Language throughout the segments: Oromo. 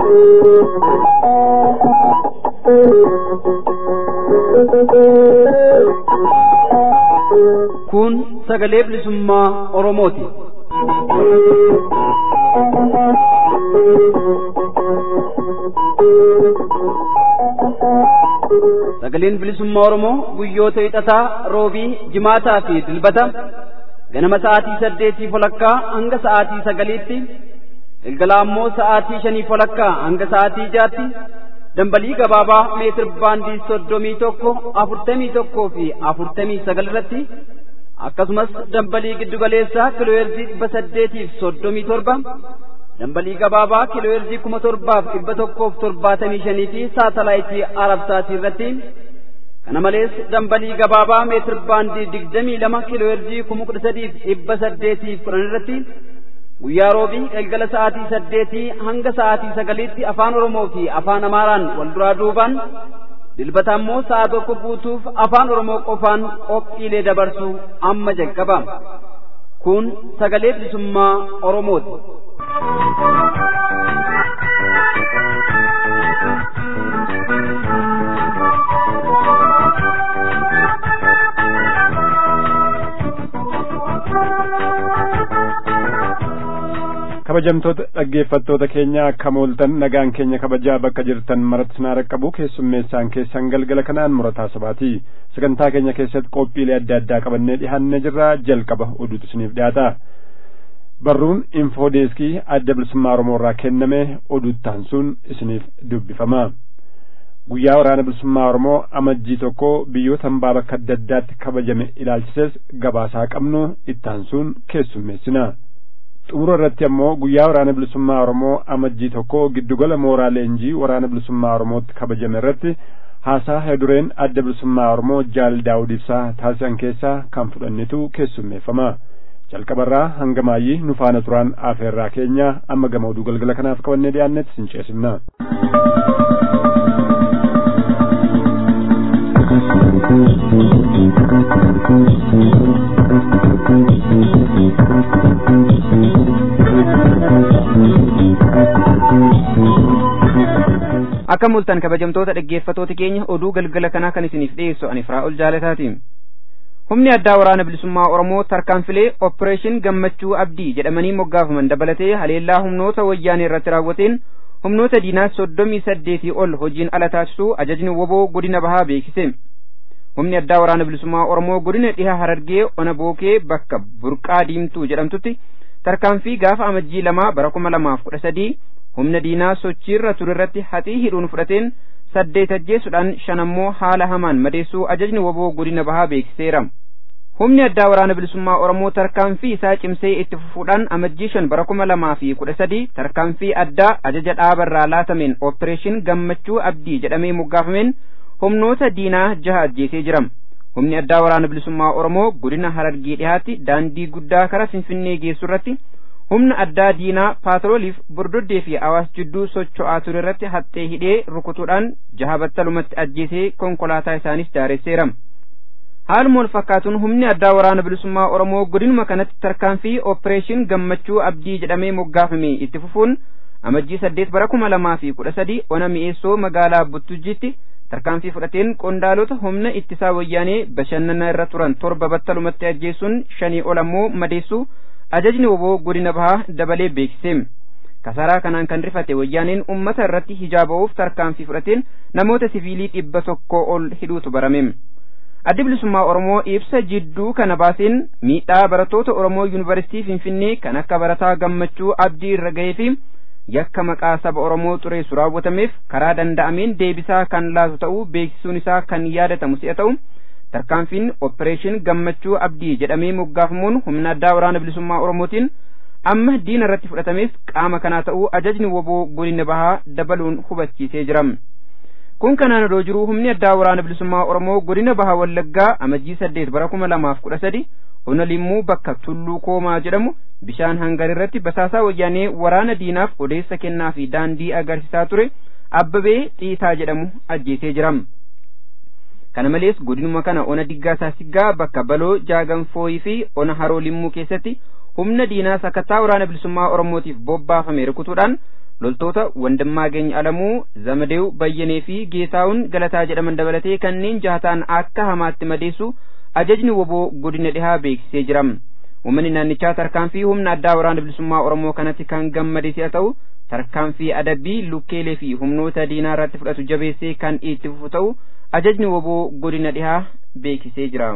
Kun sagalee bilisummaa Oromooti. Sagaleen bilisummaa Oromoo guyyoota hixataa, roobii, jimaataa fi dilbata ganama sa'aatii saddeetii walakkaa hanga sa'aatii sagaliitti galgala ammoo sa'aatii shanii walakkaa hanga sa'aatii jaatti dambalii gabaabaa meetir baandii soddomii tokko afurtamii tokkoo fi afurtamii sagal irratti akkasumas dambalii giddugaleessaa kiilooyerzii dhibba saddeetiif soddomii torba dambalii gabaabaa kiilooyerzii kuma torbaaf dhibba tokkoof torbaatamii shanii fi saatalaayitii arabsaatii irratti kana malees dambalii gabaabaa meetir baandii digdamii lama kiilooyerzii kuma kudha sadiif dhibba saddeetiif kudhan irratti guyyaa roobii galgala sa'aatii saddeetii hanga sa'aatii sagaliitti afaan oromoo fi afaan amaaraan wal duraa duubaan dilbata ammoo sa'a tokko guutuuf afaan oromoo qofaan qophiilee dabarsu amma jalqaba kun sagalee bilisummaa oromooti. kabajamtoota dhaggeeffattoota keenya akka mooltan nagaan keenya kabajaa bakka jirtan maratti sinaa raqqabu keessummeessaan keessan galgala kanaan murataa sabaati sagantaa keenya keessatti qophiilee adda addaa qabannee dhihaannee jirra jalqaba oduutu isiniif dhiyaata barruun infoodeeskii adda bilisummaa oromoo irraa kenname oduuttaan sun isiniif dubbifama guyyaa waraana bilisummaa oromoo amajjii tokko biyyoota hambaa bakka adda addaatti kabajame ilaalchises gabaasaa qabnu ittaan sun keessummeessina xumura irratti ammoo guyyaa waraana bilisummaa oromoo amajjii tokko giddugala mooraa leenjii waraana bilisummaa oromootti kabajame irratti haasaa hedureen adda bilisummaa oromoo jaal daawud ibsaa taasisan keessaa kan fudhannetu keessummeeffama jalqabarraa hanga maayyii nu faana turaan afeerraa keenya amma gama oduu galgala kanaaf qabannee dhiyaannetti sin ceesifna. akka mul'atan kabajamtoota dhaggeeffatoota keenya oduu galgala kanaa kan isiniif dhiyeessu ani firaa'ol jaalataati humni addaa waraana bilisummaa oromoo tarkaanfilee oppireeshin gammachuu abdii jedhamanii moggaafaman dabalatee haleellaa humnoota wayyaanee irratti raawwateen humnoota diinaa soddomii saddeetii ol hojiin ala taasisuu ajajni woboo godina bahaa beeksise humni addaa waraana bilisummaa oromoo godina dhiha harargee ona bookee bakka burqaa diimtuu jedhamtutti tarkaanfii gaafa amajjii lamaa bara kuma lamaaf kudha sadii humna diinaa sochiirra ture irratti haxii hidhuun fudhateen saddeet ajjeesuudhaan shan ammoo haala hamaan madeessuu ajajni woboo godina bahaa beeksiseera. Humni addaa waraana bilisummaa Oromoo tarkaanfii isaa cimsee itti fufuudhaan amajjii shan bara kuma lamaa fi kudha sadii tarkaanfii addaa ajaja dhaabarraa laatameen ooppireeshin gammachuu abdii jedhamee moggaafameen humnoota diinaa jaha ajjeesee jira. Humni addaa waraana bilisummaa Oromoo godina Harargee dhihaatti daandii guddaa karaa Finfinnee geessu irratti humna addaa diinaa paatrooliif bordoddee fi awaas jidduu socho'aa ture irratti haxxee hidhee rukutuudhaan jaha battalumatti ajjeesee konkolaataa isaanis daaresseera. Haaluma wal fakkaatuun humni addaa waraana bilisummaa Oromoo godinuma kanatti tarkaanfii ooppireeshin gammachuu abdii jedhamee moggaafame itti fufuun amajjii saddeet bara kuma lamaa fi kudha sadii ona mi'eessoo magaalaa Buttujjiitti tarkaanfii fudhateen qondaalota humna ittisaa wayyaanee bashannana irra turan torba battalumatti ajjeesuun shanii ol ammoo madeessuu ajajni woboo godina bahaa dabalee beeksise kasaraa kanaan kan rifate wayyaaneen ummata irratti hijaaba'uuf tarkaanfii fudhateen namoota siviilii dhibba tokko ol hidhuutu barame addi bilisummaa oromoo ibsa jidduu kana baaseen miidhaa barattoota oromoo yuunivarsiitii finfinnee kan akka barataa gammachuu abdii irra gahee fi yakka maqaa saba oromoo xureessu raawwatameef karaa danda'ameen deebisaa kan laatu ta'uu beeksisuun isaa kan yaadatamu si'a ta'u tarkaanfiin oppireeshin gammachuu abdii jedhamee moggaafamuun humna addaa waraana bilisummaa oromootiin amma diina irratti fudhatameef qaama kanaa ta'uu ajajni woboo godina bahaa dabaluun hubachiisee jira kun kanaan odoo jiruu humni addaa waraana bilisummaa oromoo godina bahaa wallaggaa amajjii saddeet bara kuma lamaaf kudha sadi ona limmuu bakka tulluu koomaa jedhamu bishaan hangar irratti basaasaa wayyaanee waraana diinaaf odeessa kennaa fi daandii agarsiisaa ture abbabee xiitaa jedhamu ajjeesee jira kana malees godinuma kana ona diggaa saasiggaa bakka baloo jaaganfooyii fi ona haroo limmuu keessatti humna diinaa sakattaa waraana bilisummaa oromootiif bobbaafame rukutuudhaan loltoota wandimmaageny alamuu zamadeew bayyanee fi geetaawun galataa jedhaman dabalatee kanneen jahataan akka hamaatti madeessu ajajni woboo godina dhihaa beeksisee jira uummanni naannichaa tarkaanfii humna addaa waraana bilisummaa oromoo kanatti kan gammade si'a ta'u tarkaanfii adabbii lukkeelee fi humnoota diinaa irratti fudhatu jabeessee kan itti fufu ta'u ajajni woboo godina dhihaa beeksisee jira.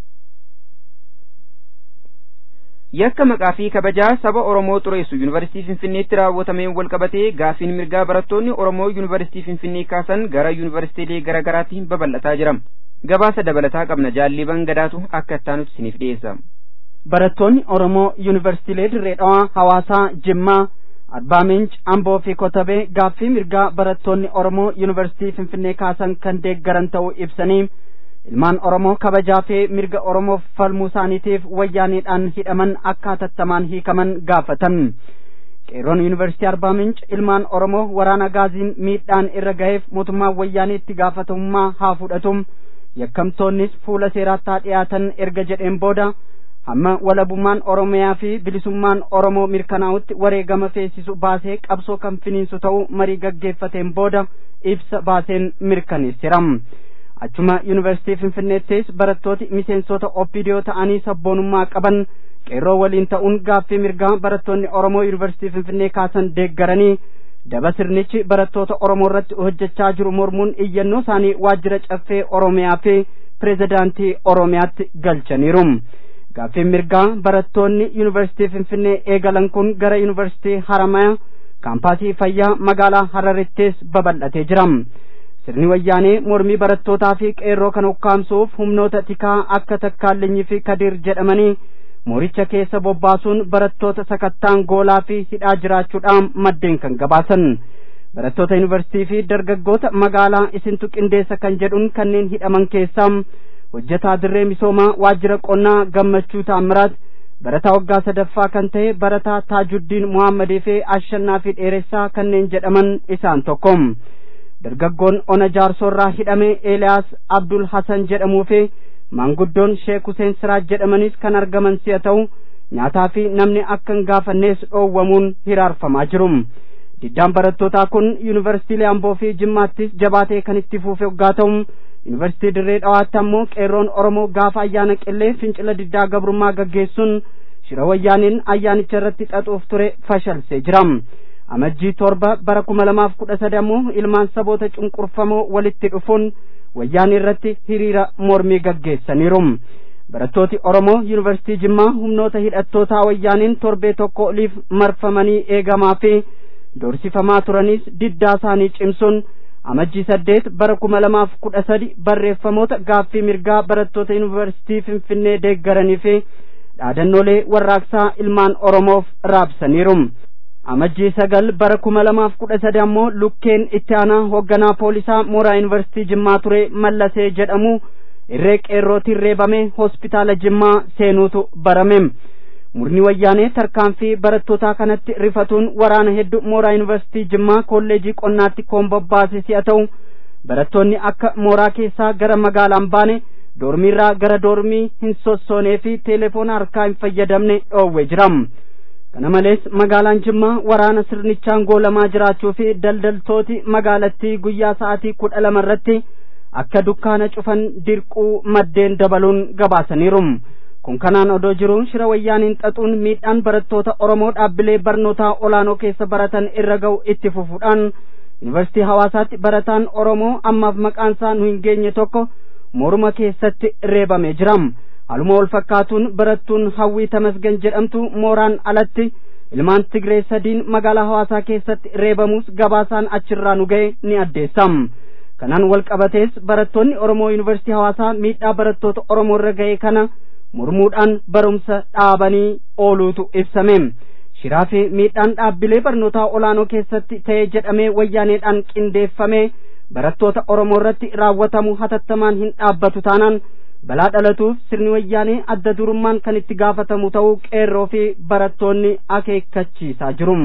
yakka maqaa fi kabajaa saba oromoo xureessu yuunivarsiitii finfinneetti raawwatameen walqabatee gaafiin mirgaa barattoonni oromoo yuunivarsiitii finfinnee kaasan gara yuunivarsiitiilee garaa garaatti babal'ataa jira gabaasa dabalataa qabna jaalliban gadaatu akka ittaanutti isiniif dhiyeessa. barattoonni oromoo yuunivarsiitiilee dirree dhawaa hawaasaa jimmaa arbaa minch amboo fi kotabee gaaffii mirgaa barattoonni oromoo yuunivarsiitii finfinnee kaasan kan deeggaran ta'uu ibsanii ilmaan oromoo kabajaa fi mirga oromoof falmuu isaaniitiif wayyaaniidhaan hidhaman akka hatattamaan hiikaman gaafatan qeerroon yuunivarsiitii arbaa minch ilmaan oromoo waraana gaaziin miidhaan irra gaheef mootummaan wayyaanii itti gaafatamummaa haa fudhatu yakkamtoonnis fuula seeraatti haa dhiyaatan erga jedheen booda hamma walabummaan oromiyaa fi bilisummaan oromoo mirkanaa'utti wareegama feesisu baasee qabsoo kan finiinsu ta'uu marii gaggeeffateen booda ibsa baaseen mirkaneessira achuma yuunivarsiitii finfinneettis barattooti miseensota oppidiyoo ta'anii sabboonummaa qaban qeerroo waliin ta'uun gaaffii mirgaa barattoonni oromoo yuunivarsiitii finfinnee kaasan deeggaranii daba sirnichi barattoota oromoo irratti hojjechaa jiru mormuun iyyannoo isaanii waajjira caffee oromiyaa fi pirezidaantii oromiyaatti galchaniiru gaaffiin mirgaa barattoonni yuunivarsiitii finfinnee eegalan kun gara yuunivarsiitii haramaya kaampaasii fayyaa magaalaa hararittis babal'atee jira sirni wayyaanee mormii barattootaa fi qeerroo kan ukkaamsuuf humnoota tikaa akka takkaallinyii fi kadiir jedhamanii mooricha keessa bobbaasuun barattoota sakattaan goolaa fi hidhaa jiraachuudhaan maddeen kan gabaasan barattoota yuunivarsiitii fi dargaggoota magaalaa isintu qindeessa kan jedhuun kanneen hidhaman keessaa hojjetaa dirree misoomaa waajjira qonnaa gammachuu taammiraat barataa waggaa sadaffaa kan ta'e barataa taajuddiin muhammadii fi ashannaa fi dheeressaa kanneen jedhaman isaan tokko dargaggoon ona jaarsoorraa hidhame eeliyaas abdul hasan jedhamuu fi maanguddoon sheek huseen siraaj jedhamanis kan argaman si'a ta'u nyaataa fi namni akka hin gaafannees dhoowwamuun hiraarfamaa jiru diddaan barattootaa kun yuunivarsiitiilee amboo fi jimmaattis jabaatee kan itti fuufe waggaa ta'u yuunivarsiitii dirree dhawaatti ammoo qeerroon oromoo gaafa ayyaana qillee fincila diddaa gabrummaa gaggeessuun shira wayyaaniin ayyaanicha irratti xaxuuf ture fashalsee jira amajjii torba bara kuma lamaaf kudha sadi ammoo ilmaan saboota cunqurfamoo walitti dhufuun wayyaanii irratti hiriira mormii gaggeessaniiru barattooti oromoo yuunivarsiitii jimmaa humnoota hidhattootaa wayyaaniin torbee tokko oliif marfamanii eegamaa fi doorsifamaa turanis diddaa isaanii cimsuun amajjii saddeet bara kuma lamaaf kudha sadi barreeffamoota gaaffii mirgaa barattoota yuunivarsiitii finfinnee deeggaranii fi dhaadannoolee warraaqsaa ilmaan oromoof raabsaniiru amajjii sagal bara kuma lamaaf kudha sadi ammoo lukkeen itti aanaa hoogganaa poolisaa mooraa yuunivarsiitii jimmaa ture mallasee jedhamu irree qeerrootiin reebame hospitaala jimmaa seenuutu barame murni wayyaanee tarkaanfii barattootaa kanatti rifatuun waraana hedduu mooraa yuunivarsiitii jimmaa kolleejii qonnaatti kombobbaase si'a ta'u barattoonni akka mooraa keessaa gara magaalaan baane doormiirraa gara doormii hin sossoonee fi teelefoona harkaa hin fayyadamne dhoowwe jira kana malees magaalaan jimmaa waraana sirnichaan goolamaa jiraachuu fi daldaltooti magaalattii guyyaa sa'aatii kudha lama irratti akka dukkaana cufan dirquu maddeen dabaluun gabaasaniiru kun kanaan odoo jiru shira wayyaaniin xaxuun miidhaan barattoota oromoo dhaabbilee barnootaa olaanoo keessa baratan irra ga'u itti fufuudhaan yuunivarsiitii hawaasaatti barataan oromoo ammaaf maqaan isaa nu hin geenye tokko morma keessatti reebamee jira haluma wal fakkaatuun barattuun hawwii tamasgan jedhamtu mooraan alatti ilmaan tigree sadiin magaalaa hawaasaa keessatti reebamus gabaasaan achirraa nu ga'e ni addeessa kanaan wal qabatees barattoonni oromoo yuunivarsiitii hawaasaa miidhaa barattoota oromoo irra ga'e kana mormuudhaan barumsa dhaabanii ooluutu ibsame shiraa fi miidhaan dhaabbilee barnootaa olaanoo keessatti ta'e jedhamee wayyaaneedhaan qindeeffame barattoota oromoo irratti raawwatamu hatattamaan hin dhaabbatu taanaan balaa dhalatuuf sirni wayyaanee adda durummaan kan itti gaafatamu ta'uu qeerroo fi barattoonni akeekkachiisaa jiru.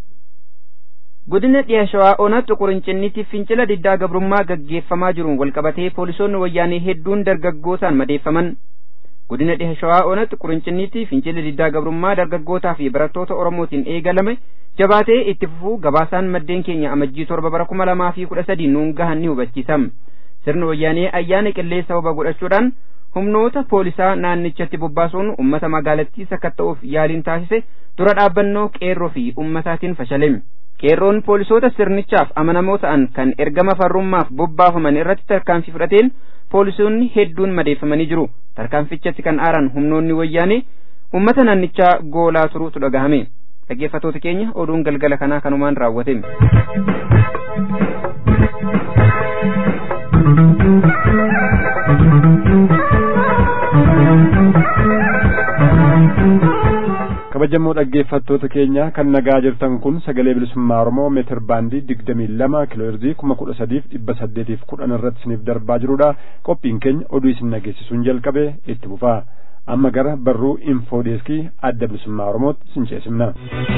godina dhiya shawaa ona xuqurincinnitti fincila diddaa gabrummaa gaggeeffamaa jiruun walqabatee poolisoonni wayyaanee hedduun dargaggootaan madeeffaman godina dhiha shawaa onatti qurinciniitti fincilli diddaa gabrummaa dargaggootaa fi barattoota oromootiin eegalame jabaatee itti fufuu gabaasaan maddeen keenya amajjii torba bara kuma lamaa fi kudha sadii nuun gahan ni hubachiisam sirni wayyaanee ayyaana qillee sababa godhachuudhaan humnoota poolisaa naannichatti bobbaasuun ummata magaalattii sakatta'uuf yaaliin taasise dura dhaabbannoo qeerroo fi ummataatiin fashalame qeerroon poolisoota sirnichaaf amanamoo ta'an kan ergama farrummaaf bobbaafaman irratti tarkaanfii fudhateen poolisoonni hedduun madeeffamanii jiru tarkaanfichatti kan aaran humnoonni wayyaanee ummata naannichaa goolaa turuutu dhagahame dhaggeeffatoota keenya oduun galgala kanaa kanumaan raawwate kabajamoo dhaggeeffattoota keenya kan nagaa jirtan kun sagalee bilisummaa oromoo meetir baandii digdamii lama kiilooherzii kuma kudha sadiif dhibba saddeetiif kudhan irratti isiniif darbaa jirudha qophiin keenya oduu isin dhageessisuun jalqabe itti fufaa amma gara barruu infoodeeskii adda bilisummaa oromootti isin ceesifna.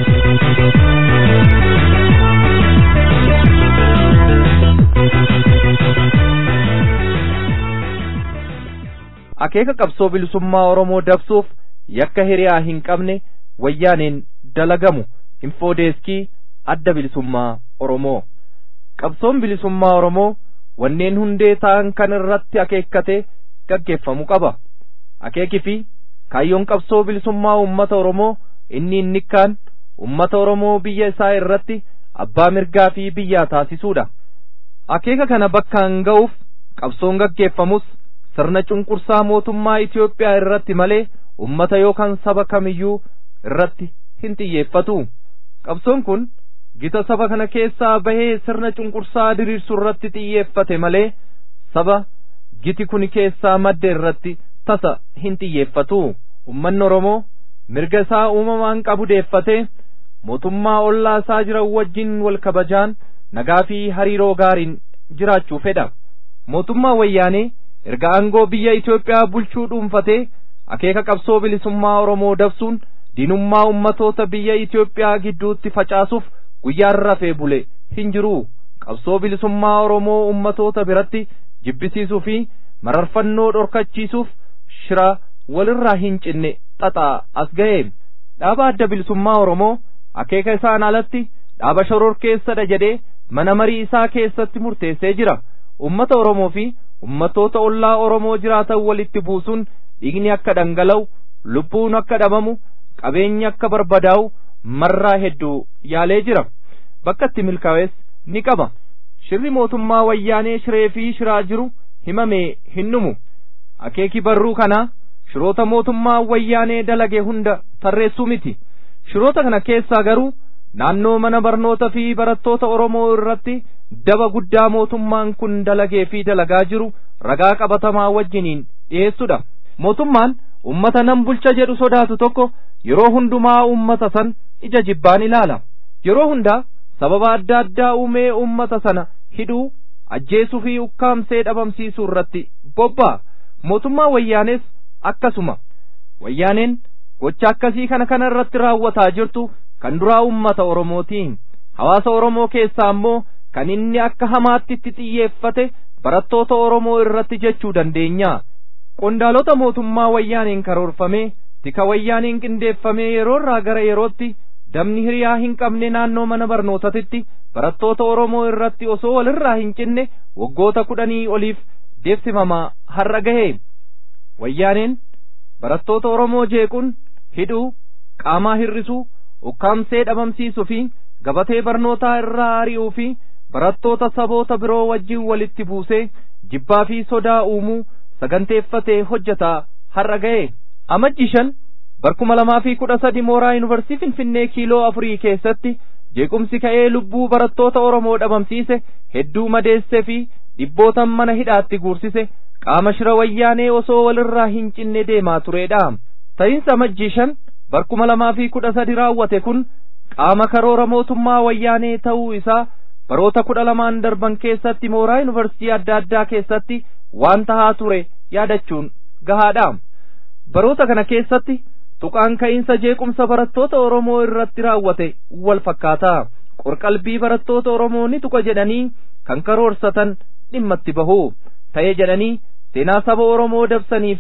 akeeka qabsoo bilisummaa oromoo dabsuuf yakka hiriyaa hin qabne wayyaaneen dalagamu infoodeeskii adda bilisummaa oromoo qabsoon bilisummaa oromoo wanneen hundee ta'an kan irratti akeekkate gaggeeffamu qaba akeekii fi kaayyoon qabsoo bilisummaa ummata oromoo inni innikkaan ummata oromoo biyya isaa irratti abbaa mirgaa fi biyyaa taasisuudha akeeka kana bakkaan ga'uuf qabsoon gaggeeffamus sirna cunqursaa mootummaa Itoophiyaa irratti malee ummata yookaan saba kamiyyuu irratti hin xiyyeeffatu qabsoon kun gita saba kana keessaa bahee sirna cunqursaa diriirsu irratti xiyyeeffate malee saba giti kun keessaa madde irratti tasa hin xiyyeeffatu ummanni oromoo mirga isaa uumamaan qabu deeffatee mootummaa ollaa isaa jiran wajjin wal kabajaan nagaa fi hariiroo gaariin jiraachuu fedha mootummaa wayyaanee erga aangoo biyya Itoophiyaa bulchuu dhuunfatee akeeka qabsoo bilisummaa Oromoo dabsuun diinummaa ummatoota biyya Itoophiyaa gidduutti facaasuuf guyyaan rafee bule hin jiru qabsoo bilisummaa Oromoo ummatoota biratti jibbisiisuu fi mararfannoo dhorkachiisuuf shira walirraa hin cinne xaxaa as ga'e dhaaba adda bilisummaa Oromoo akeeka isaan alatti dhaaba shororkeessadha jedhee mana marii isaa keessatti murteessee jira ummata Oromoo fi ummatoota ollaa Oromoo jiraatan walitti buusuun dhiigni akka dhangala'u lubbuun akka dhabamu qabeenyi akka barbadaa'u marraa hedduu yaalee jira bakka itti milkaa'es ni qaba shirri mootummaa wayyaanee shiree fi shiraa jiru himamee hin dhumu akeeki barruu kanaa shiroota mootummaa wayyaanee dalage hunda tarreessuu miti shiroota kana keessaa garuu naannoo mana barnoota fi barattoota Oromoo irratti daba guddaa mootummaan kun dalagee fi dalagaa jiru ragaa qabatamaa wajjiniin dhiyeessudha mootummaan ummata nan bulcha jedhu sodaatu tokko yeroo hundumaa ummata san ija jibbaan ilaala yeroo hundaa sababa adda addaa uumee ummata sana hidhuu ajjeesuu fi ukkaamsee dhabamsiisuu irratti bobba'a mootummaa wayyaanees akkasuma wayyaaneen gocha akkasii kana kana irratti raawwataa jirtu kan duraa ummata oromootiin hawaasa oromoo keessaa ammoo kan inni akka hamaatti itti xiyyeeffate barattoota oromoo irratti jechuu dandeenya qondaalota mootummaa wayyaaniin karoorfamee tika wayyaaniin qindeeffamee yeroorraa gara yerootti dabni hiriyaa hin qabne naannoo mana barnootatitti barattoota oromoo irratti osoo walirraa hin cinne waggoota kudhanii oliif deemsifamaa har'a gahe wayyaaneen barattoota oromoo jeequun hidhuu qaamaa hir'isuu ukkaamsee dhabamsiisuu fi gabatee barnootaa irraa ari'uu fi barattoota saboota biroo wajjin walitti buusee jibbaa fi sodaa uumuu saganteeffatee hojjetaa har'a ga'e amajji shan barkuma lamaa fi kudha sadi mooraa yuunivarsiitii finfinnee kiiloo afurii keessatti jeequmsi ka'ee lubbuu barattoota oromoo dhabamsiise hedduu madeessee fi dhibbootan mana hidhaatti guursise qaama shira wayyaanee osoo walirraa hin cinne deemaa turedha ta'iinsa amajjii shan barkuma lamaa fi kudha sadi raawwate kun qaama karoora mootummaa wayyaanee ta'uu isaa baroota kudha lamaan darban keessatti mooraa yuunivarsiitii adda addaa keessatti waan tahaa ture yaadachuun gahaadha baroota kana keessatti tuqaan ka'iinsa jeequmsa barattoota oromoo irratti raawwate wal fakkaata qorqalbii barattoota oromoo ni tuqa jedhanii kan karoorsatan dhimmatti bahu ta'ee jedhanii seenaa saba oromoo dabsanii fi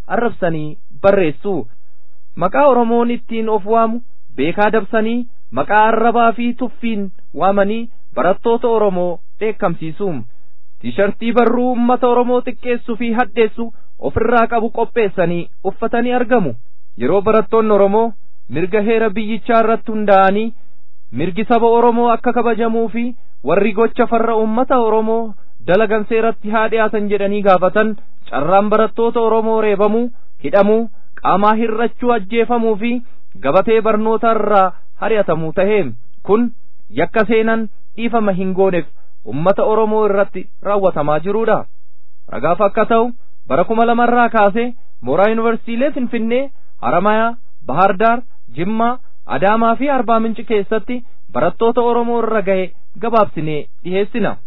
arrabsanii barreessu maqaa oromoon ittiin of waamu beekaa dabsanii maqaa arrabaa fi tuffiin waamanii barattoota oromoo dheekkamsiisu tiishartii barruu ummata oromoo xiqqeessuu fi hadheessu ofirraa qabu qopheessanii uffatanii argamu yeroo barattoonni oromoo mirga heera biyyichaa irratti hundaa'anii mirgi saba oromoo akka kabajamuu fi warri gocha farra ummata oromoo dalagan seeratti haa dhiyaatan jedhanii gaafatan carraan barattoota oromoo reebamuu hidhamuu qaamaa hirrachuu ajjeefamuu fi gabatee barnoota irraa hari'atamuu tahee kun yakka seenan dhiifama hin gooneef ummata oromoo irratti raawwatamaa jiruudha ragaaf akka ta'u bara kuma lamarraa kaasee mooraa yuunivarsiitiilee finfinnee haramayaa bahardaar jimmaa adaamaa fi arbaa minci keessatti barattoota oromoo irra gahe gabaabsinee dhiheessina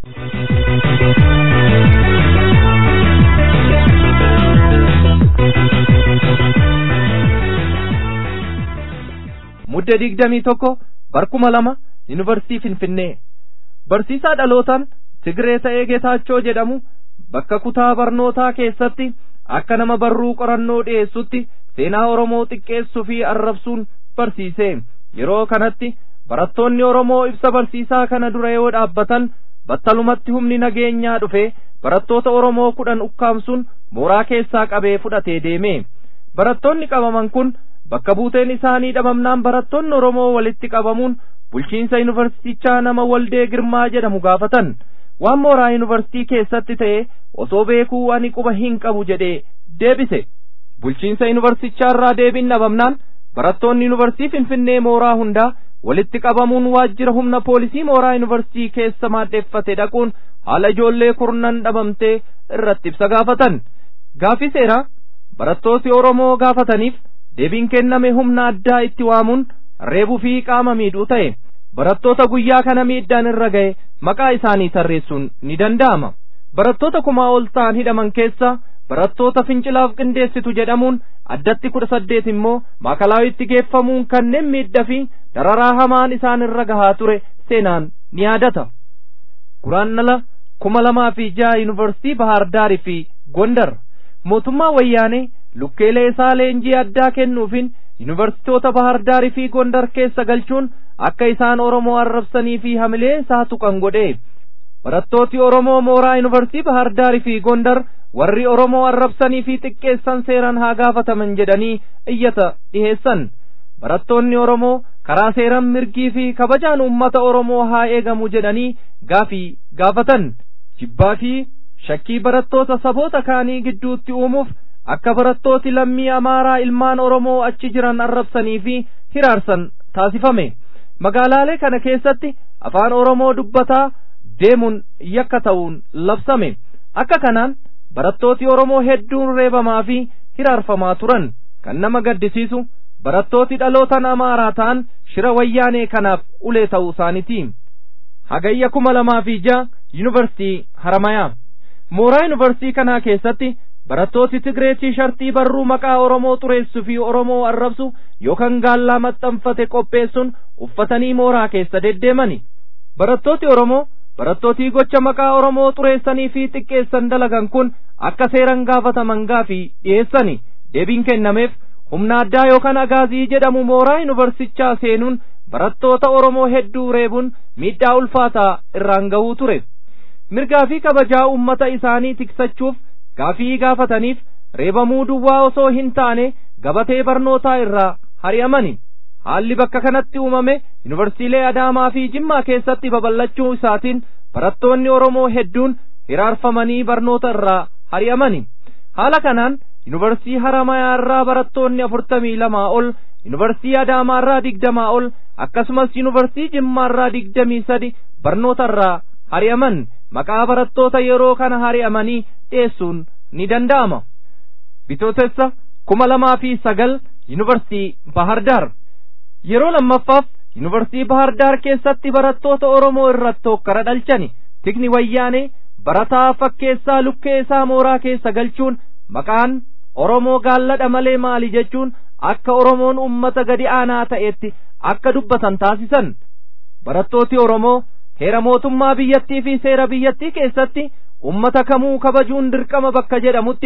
mudde digdamii tokko barkuma lama yuunivarsiitii finfinnee barsiisaa dhalootaan Tigree ta'ee Geetaachoo jedhamu bakka kutaa barnootaa keessatti akka nama barruu qorannoo dhiyeessutti seenaa Oromoo xiqqeessuu fi arrabsuun barsiise yeroo kanatti barattoonni Oromoo ibsa barsiisaa kana dura yoo dhaabbatan battalumatti humni nageenyaa dhufe barattoota Oromoo kudhan ukkaamsuun mooraa keessaa qabee fudhatee deeme barattoonni qabaman kun bakka buuteen isaanii dhabamnaan barattoonni Oromoo walitti qabamuun bulchiinsa yuunivarsiitichaa nama waldee girmaa jedhamu gaafatan waan mooraa yuunivarsiitii keessatti ta'e osoo beekuu ani quba hin qabu jedhee deebise bulchiinsa yuunivarsiitichaa irraa deebiin dhabamnaan barattoonni yuunivarsiitii finfinnee mooraa hundaa walitti qabamuun waajjira humna poolisii mooraa yuunivarsiitii keessa maaddeeffate dhaquun haala ijoollee kurnan dhabamtee irratti ibsa gaafatan gaafii seeraa barattooti oromoo gaafataniif deebiin kenname humna addaa itti waamuun reebuu fi qaama miidhuu ta'e barattoota guyyaa kana miidhaan irra ga'e maqaa isaanii tarreessuun ni danda'ama barattoota kumaa ol ta'an hidhaman keessa barattoota fincilaaf qindeessitu jedhamuun addatti kudha saddeet immoo maakalaawitti geeffamuun kanneen miidhaa fi dararaa hamaan isaan irra gahaa ture seenaan ni yaadata guraannala kuma lamaa fi jaha yuunivarsiitii bahaardaarii fi gondar mootummaa wayyaanee lukkeelee isaa leenjii addaa kennuufin yuunivarsiitoota bahaardaarii fi gondar keessa galchuun akka isaan oromoo arrabsanii fi hamilee isaa tuqan godhe barattooti oromoo mooraa yuunivarsiitii bahaardaarii fi gondar warri oromoo arrabsanii fi xiqqeessan seeran haa gaafataman jedhanii iyyata dhiheessan barattoonni oromoo karaa seeran mirgii fi kabajaan ummata oromoo haa eegamu jedhanii gaafii gaafatan jibbaa fi shakkii barattoota saboota kaanii gidduutti uumuuf akka barattooti lammii amaaraa ilmaan oromoo achi jiran arrabsanii fi hiraarsan taasifame magaalaalee kana keessatti afaan oromoo dubbataa deemuun yakka ta'uun labsame akka kanaan barattooti oromoo hedduun reebamaa fi hiraarfamaa turan kan nama gaddisiisu barattooti dhalootan amaaraa ta'an shira wayyaanee kanaaf ulee ta'uu isaaniiti hagayya kuma lamaa fi jaha yuunivarsiitii haramayaa mooraa yuunivarsiitii kanaa keessatti barattooti Tigree tiishartii barruu maqaa Oromoo xureessuu fi Oromoo arrabsu yookaan gaallaa maxxanfate qopheessuun uffatanii mooraa keessa deddeemani. Barattooti Oromoo barattooti gocha maqaa Oromoo xureessanii fi xiqqeessan dalagan kun akka seeran gaafataman gaafii dhiyeessani. Deebiin kennameef humna addaa yookaan agaazii jedhamu mooraa yuunivarsichaa seenuun barattoota Oromoo hedduu reebuun miidhaa ulfaataa irraan gahuu ture. Mirgaa fi kabajaa uummata isaanii tiksachuuf gaafii gaafataniif reebamuu duwwaa osoo hin taane gabatee barnootaa irraa hari'amani haalli bakka kanatti uumame yuunivarsiilee adaamaa fi jimmaa keessatti babal'achuu isaatiin barattoonni oromoo hedduun hiraarfamanii barnoota irraa hari'amani haala kanaan yuunivarsiitii haramayaa irraa barattoonni afurtamii lamaa ol yuunivarsiitii adaamaa irraa digdamaa ol akkasumas yuunivarsiitii jimmaa irraa digdamii sadi barnoota irraa hari'aman maqaa barattoota yeroo kana hari'amanii dhiyeessuun ni danda'ama bitootessa kuma lamaa fi sagal yuunivarsiitii bahardaar yeroo lammaffaaf yuunivarsiitii bahardaar keessatti barattoota oromoo irratti hokkara dhalchani tikni wayyaanee barataa fakkeessaa lukkee isaa mooraa keessa galchuun maqaan oromoo gaalladha malee maali jechuun akka oromoon ummata gadi aanaa ta'etti akka dubbatan taasisan barattooti oromoo heera mootummaa biyyattii fi seera biyyattii keessatti ummata kamuu kabajuun dirqama bakka jedhamutti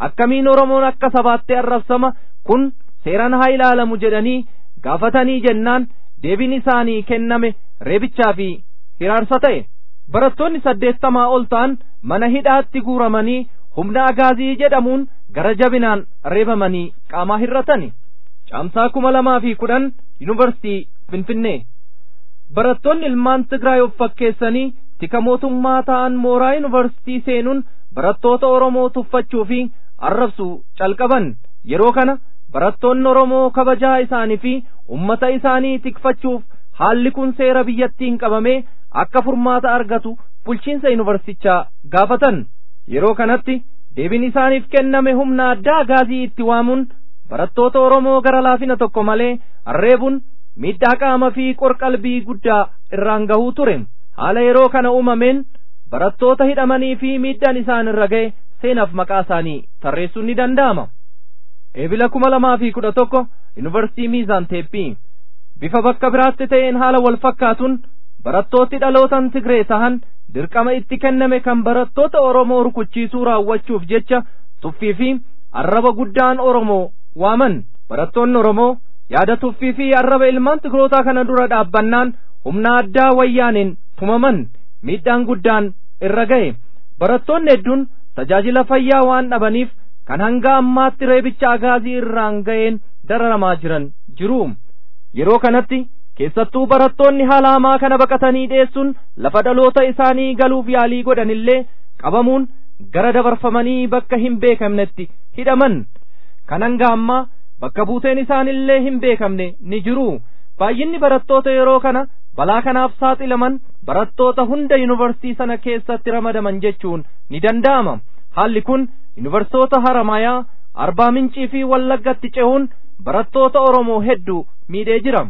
akkamiin oromoon akka sabaatti arrabsama kun seeraan haa ilaalamu jedhanii gaafatanii jennaan deebiin isaanii kenname reebichaa fi hiraarsa ta'e barattoonni saddeettamaa ol ta'an mana hidhaatti guuramanii humna agaazii jedhamuun gara jabinaan reebamanii qaamaa hirratani caamsaa kuma lamaa fi kudhan yuunivarsitii finfinnee barattoonni ilmaan tigraay of fakkeessanii tika mootummaa ta'an mooraa yuunivarsitii seenuun barattoota oromoo tuffachuu fi arrabsuu calqaban yeroo kana barattoonni oromoo kabajaa isaanii fi ummata isaanii tikfachuuf haalli kun seera biyyattiin qabamee akka furmaata argatu bulchiinsa yuunivarsitichaa gaafatan yeroo kanatti deebiin isaaniif kenname humna addaa agaazii itti waamuun barattoota oromoo gara laafina tokko malee arreebuun miidhaa qaama fi qorqalbii guddaa irraan gahuu ture haala yeroo kana uumameen barattoota hidhamanii fi miidhaan isaan irra ga'e seenaaf maqaa isaanii tarreessuun ni danda'ama eebila kuma lamaa fi kudha tokko yuunivarsitii miizaan teeppii bifa bakka biraatti ta'een haala wal fakkaatuun barattooti dhalootan tigree tahan dirqama itti kenname kan barattoota oromoo rukuchiisuu raawwachuuf jecha tuffii fi arraba guddaan oromoo waaman barattoonni oromoo yaada tuffii fi arraba ilmaan tigrootaa kana dura dhaabbannaan humna addaa wayyaaneen tumaman miidhaan guddaan irra ga'e barattoonni hedduun tajaajila fayyaa waan dhabaniif kan hanga ammaatti reebicha agaazii irraan ga'een dararamaa jiran jiru yeroo kanatti keessattuu barattoonni haala hamaa kana baqatanii dhiyeessuun lafa dhaloota isaanii galuuf yaalii godhanillee qabamuun gara dabarfamanii bakka hin beekamnetti hidhaman kan hanga ammaa bakka buuteen isaanillee hin beekamne ni jiru baay'inni barattoota yeroo kana balaa kanaaf saaxilaman barattoota hunda yuunivarsiitii sana keessatti ramadaman jechuun ni danda'ama haalli kun yuunivarsiitota haramayaa arbaa mincii fi wallaggatti cehuun barattoota oromoo hedduu miidhee jira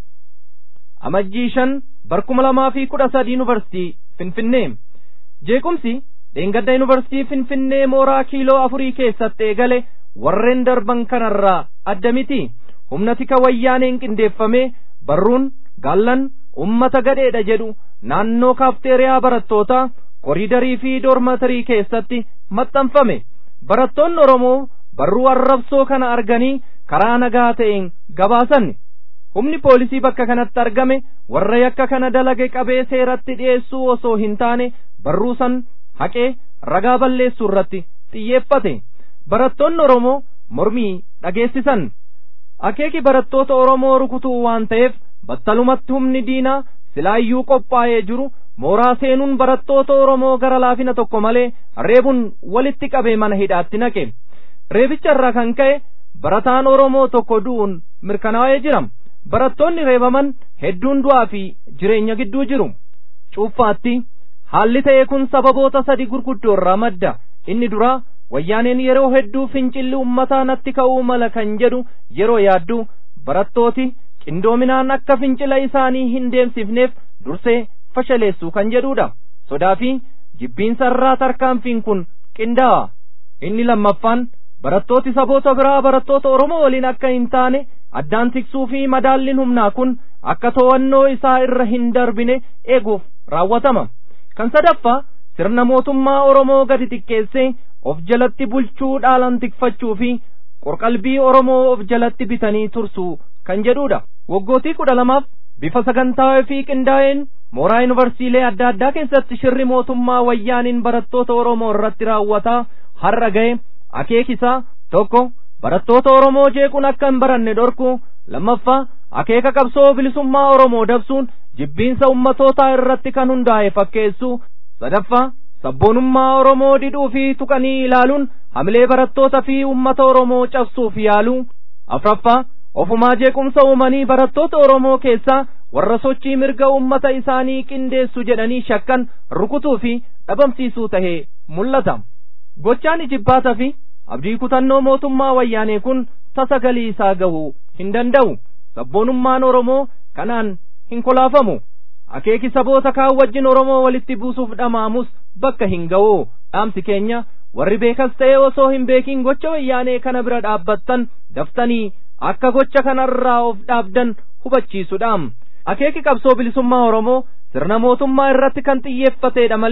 amajjii shan barkuma lamaa fi kudha sadi yuunivarsiitii finfinnee jeequmsi dheengadda yuunivarsiitii finfinnee mooraa kiiloo afurii keessatti eegale warreen darban kanarraa adda miti humna tika wayyaaneen qindeeffamee barruun gaallan ummata gadheedha jedhu naannoo kaafteeriyaa barattootaa koriidarii fi doormatarii keessatti maxxanfame barattoonni oromoo barruu arrabsoo kana arganii karaa nagaa ta'een gabaasan humni poolisii bakka kanatti argame warra yakka kana dalage qabee seeratti dhi'eessuu osoo hin taane barruu san haqee ragaa balleessuu irratti xiyyeeffate barattoonni oromoo mormii dhageessisan akeeki barattoota oromoo rukutuu waan ta'eef battalumatti humni diinaa silaayyuu qophaa'ee jiru mooraa seenuun barattoota oromoo gara laafina tokko malee reebuun walitti qabee mana hidhaatti naqe reebicha irraa kan ka'e barataan oromoo tokko du'uun mirkanaa'ee jira barattoonni reebaman hedduun du'aa fi jireenya gidduu jiru cuuffaatti haalli ta'e kun sababoota sadi gurguddoo irraa madda inni duraa wayyaaneen yeroo hedduu fincilli ummataa natti ka'uu mala kan jedhu yeroo yaaddu barattooti qindoominaan akka fincila isaanii hin deemsifneef dursee fashaleessuu kan jedhudha sodaa fi jibbiinsa irraa tarkaanfiin kun qindaa'a inni lammaffaan barattooti saboota biraa barattoota oromoo waliin akka hin taane addaan tiksuu fi madaalliin humnaa kun akka to'annoo isaa irra hin darbine eeguuf raawwatama kan sadaffaa sirna mootummaa oromoo gadi xiqqeessee of jalatti bulchuu dhaalan tikfachuu fi qorqalbii oromoo of jalatti bitanii tursuu kan jedhudha waggootii kudha lamaaf bifa sagantaa'ee fi qindaa'een mooraa yuunivarsiilee adda addaa keessatti shirri mootummaa wayyaaniin barattoota oromoo irratti raawwataa har'a ga'e akeekisaa tokko barattoota oromoo jeequun akka hin baranne dhorku lammaffaa akeeka qabsoo bilisummaa oromoo dabsuun jibbiinsa ummatootaa irratti kan hundaa'e fakkeessuu sadaffaa sabboonummaa oromoo didhuu fi tuqanii ilaaluun hamilee barattoota fi ummata oromoo cabsuuf yaaluu afraffaa ofumaa jeequmsa uumanii barattoota oromoo keessaa warra sochii mirga ummata isaanii qindeessu jedhanii shakkan rukutuu fi dhabamsiisuu tahee mul'ata gochaan ijibbaata fi abdii kutannoo mootummaa wayyaanee kun tasa galii isaa gahuu hin danda'u sabboonummaan oromoo kanaan hin kolaafamu akeeki saboota kaan wajjin oromoo walitti buusuuf dhamaamus bakka hin ga'u dhaamsi keenya warri beekas ta'e osoo hin beekin gocha wayyaanee kana bira dhaabbattan daftanii akka gocha kanarraa of dhaabdan hubachiisuudhaam akeeki qabsoo bilisummaa oromoo sirna mootummaa irratti kan xiyyeeffateedha malee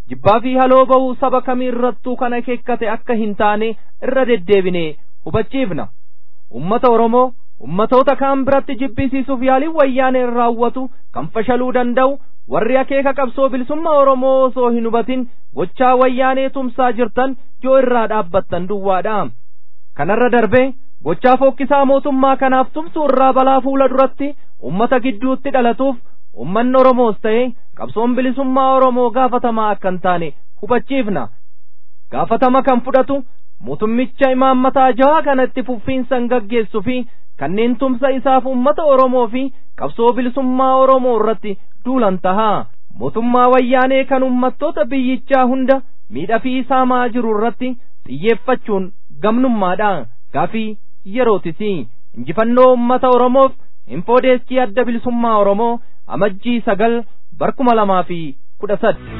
jibbaa fi haloo ba'uu saba kamii irrattuu kan akeekkate akka hin taane irra deddeebinee hubachiifna ummata oromoo ummatoota kaan biratti jibbisiisuuf yaaliin wayyaaneen raawwatu kan fashaluu danda'u warri akeeka qabsoo bilisummaa oromoo osoo hin hubatin gochaa wayyaanee tumsaa jirtan yoo irraa dhaabbattan duwwaadha kanarra darbee gochaa fokkisaa mootummaa kanaaf tumsuu irraa balaa fuula duratti ummata gidduutti dhalatuuf ummanni oromoos ta'e qabsoon bilisummaa oromoo gaafatamaa akka hin taane hubachiifna gaafatama kan fudhatu mootummicha imaammataa jahaa kanatti fuffiinsan gaggeessuu fi kanneen tumsa isaaf ummata oromoo fi qabsoo bilisummaa oromoo irratti duulan tahaa mootummaa wayyaanee kan ummattoota biyyichaa hunda miidhaa fi saamaa jiru irratti xiyyeeffachuun gamnummaadha gaafii yerootisi injifannoo ummata oromoof infoodeeskii adda bilisummaa oromoo amajjii sagal barkuma lamaa fi kudha sadi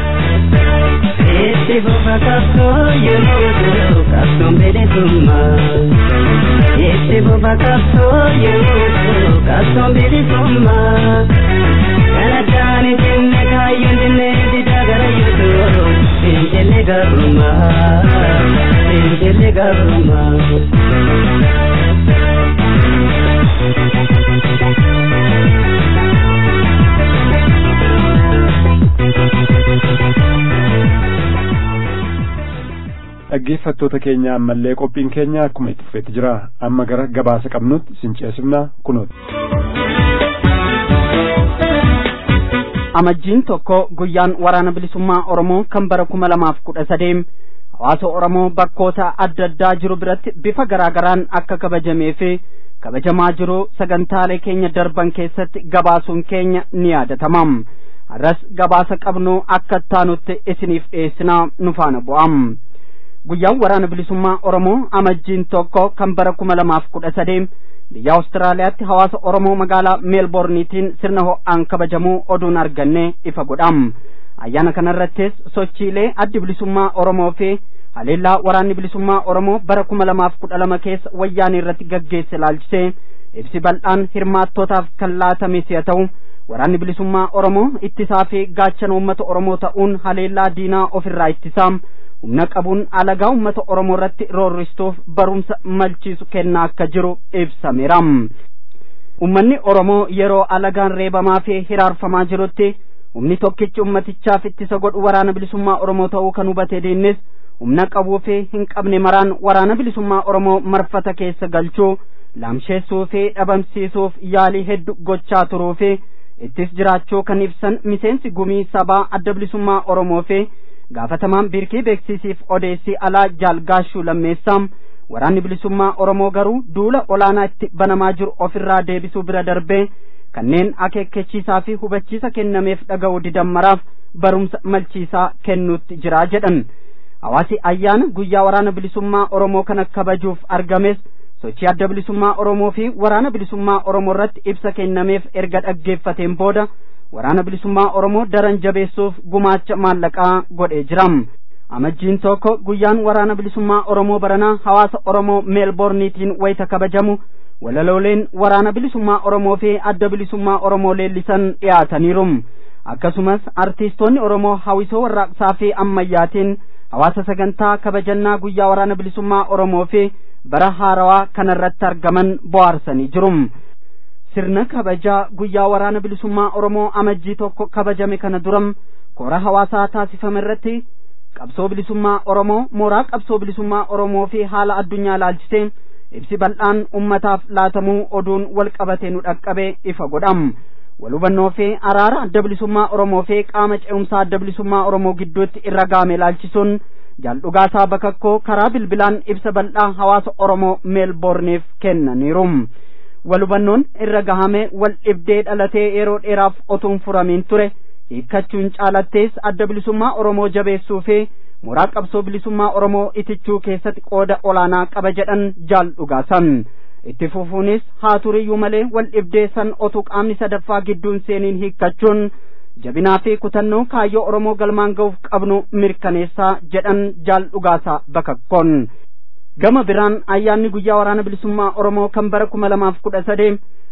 Itti fufa qabsoo yeroo ta'u qabsoon bilisummaa. Itti fufa qabsoo yeroo ta'u qabsoon bilisummaa. Kana taane jenne kaayyoon jenne didaa gara yoo ta'u fincilli gabrummaa. Fincilli gabrummaa. dhaggeeffattoota keenya ammallee qophiin keenya akkuma itti fufeetti jira amma gara gabaasa qabnutti sinceesifna kunooti. amajjiin tokko guyyaan waraana bilisummaa oromoo kan bara kuma lamaaf kudha sadeem hawaasa oromoo bakkoota adda addaa jiru biratti bifa garaagaraan akka kabajamee fi kabajamaa jiru sagantaalee keenya darban keessatti gabaasuun keenya ni yaadatamam har'as gabaasa qabnu akka taanutti isiniif dhiyeessinaa nu faana bu'am. guyyaan waraana bilisummaa oromoo amajjiin tokko kan bara kuma lamaaf kudha sadeem biyya awustiraaliyaatti hawaasa oromoo magaalaa meelboorniitiin sirna ho'aan kabajamuu oduun arganne ifa godham ayyaana kanarrattis sochiilee addi bilisummaa oromoo fi haleellaa waraanni bilisummaa oromoo bara kuma lamaaf kudha lama keessa wayyaanii irratti gaggeesse ilaalchisee ibsi bal'aan hirmaattootaaf kan laatame si'a ta'u waraanni bilisummaa oromoo ittisaa fi gaachana uummata oromoo ta'uun haleellaa diinaa ofirraa ittisaa humna qabuun alagaa uummata oromoo irratti roorristuuf barumsa malchiisu kennaa akka jiru ibsameera ummanni oromoo yeroo alagaan reebamaa fi hiraarfamaa jirutti humni tokkichi ummatichaaf ittisa godhu waraana bilisummaa oromoo ta'uu kan hubate diinnis humna qabuu fi hin qabne maraan waraana bilisummaa oromoo marfata keessa galchuu laamsheessuu fi dhabamsiisuuf yaalii hedduu gochaa turuu fi ittis jiraachuu kan ibsan miseensi gumii sabaa adda bilisummaa oromoo fi gaafatamaan biirkii beeksisiif odeessii alaa jaalgaashuu lammeessaam waraanni bilisummaa oromoo garuu duula olaanaa itti banamaa jiru ofirraa deebisuu bira darbee kanneen akeekkachiisaa fi hubachiisa kennameef dhaga'uu didammaraaf barumsa malchiisaa kennuutti jira jedhan hawaasi ayyaana guyyaa waraana bilisummaa oromoo kana kabajuuf argames sochii adda bilisummaa oromoo fi waraana bilisummaa oromoo irratti ibsa kennameef erga dhaggeeffateen booda waraana bilisummaa oromoo daran jabeessuuf gumaacha maallaqaa godhee jiram amajjiin tokko guyyaan waraana bilisummaa oromoo baranaa hawaasa oromoo meelboorniitiin wayita kabajamu walalooleen waraana bilisummaa oromoo fi adda bilisummaa oromoo leellisan dhiyaataniiru akkasumas artiistoonni oromoo hawwisoo warraaqsaa fi ammayyaatiin hawaasa sagantaa kabajannaa guyyaa waraana bilisummaa oromoo fi bara haarawaa kanarratti argaman bohaarsanii jiru sirna kabajaa guyyaa waraana bilisummaa oromoo amajjii tokko kabajame kana duram koora hawaasaa taasifame irratti qabsoo bilisummaa oromoo mooraa qabsoo bilisummaa oromoo fi haala addunyaa laalchisee ibsi bal'aan ummataaf laatamuu oduun wal qabatee nu dhaqqabe ifa godham wal hubannoo fi araara adda bilisummaa oromoo fi qaama ce'umsaa adda bilisummaa oromoo gidduutti irra gaame laalchisuun jaaldhugaasaa bakakkoo karaa bilbilaan ibsa bal'aa hawaasa oromoo meelboorniif kennaniiru wal hubannoon irra gahame wal dhibdee dhalatee yeroo dheeraaf otuun furamiin ture hiikkachuun caalattees adda bilisummaa oromoo jabeessuu fi mooraa qabsoo bilisummaa oromoo itichuu keessatti qooda olaanaa qaba jedhan jaaldhugaasan itti fufuunis haa turiyyuu malee wal dhibdee san otuu qaamni sadaffaa gidduun seeniin hiikkachuun jabinaa fi kutannoo kaayyoo oromoo galmaan ga'uuf qabnu mirkaneessaa jedhan jaaldhugaasaa bakakkoon gama biraan ayyaanni guyyaa waraana bilisummaa oromoo kan bara kuma lamaaf kudha sadee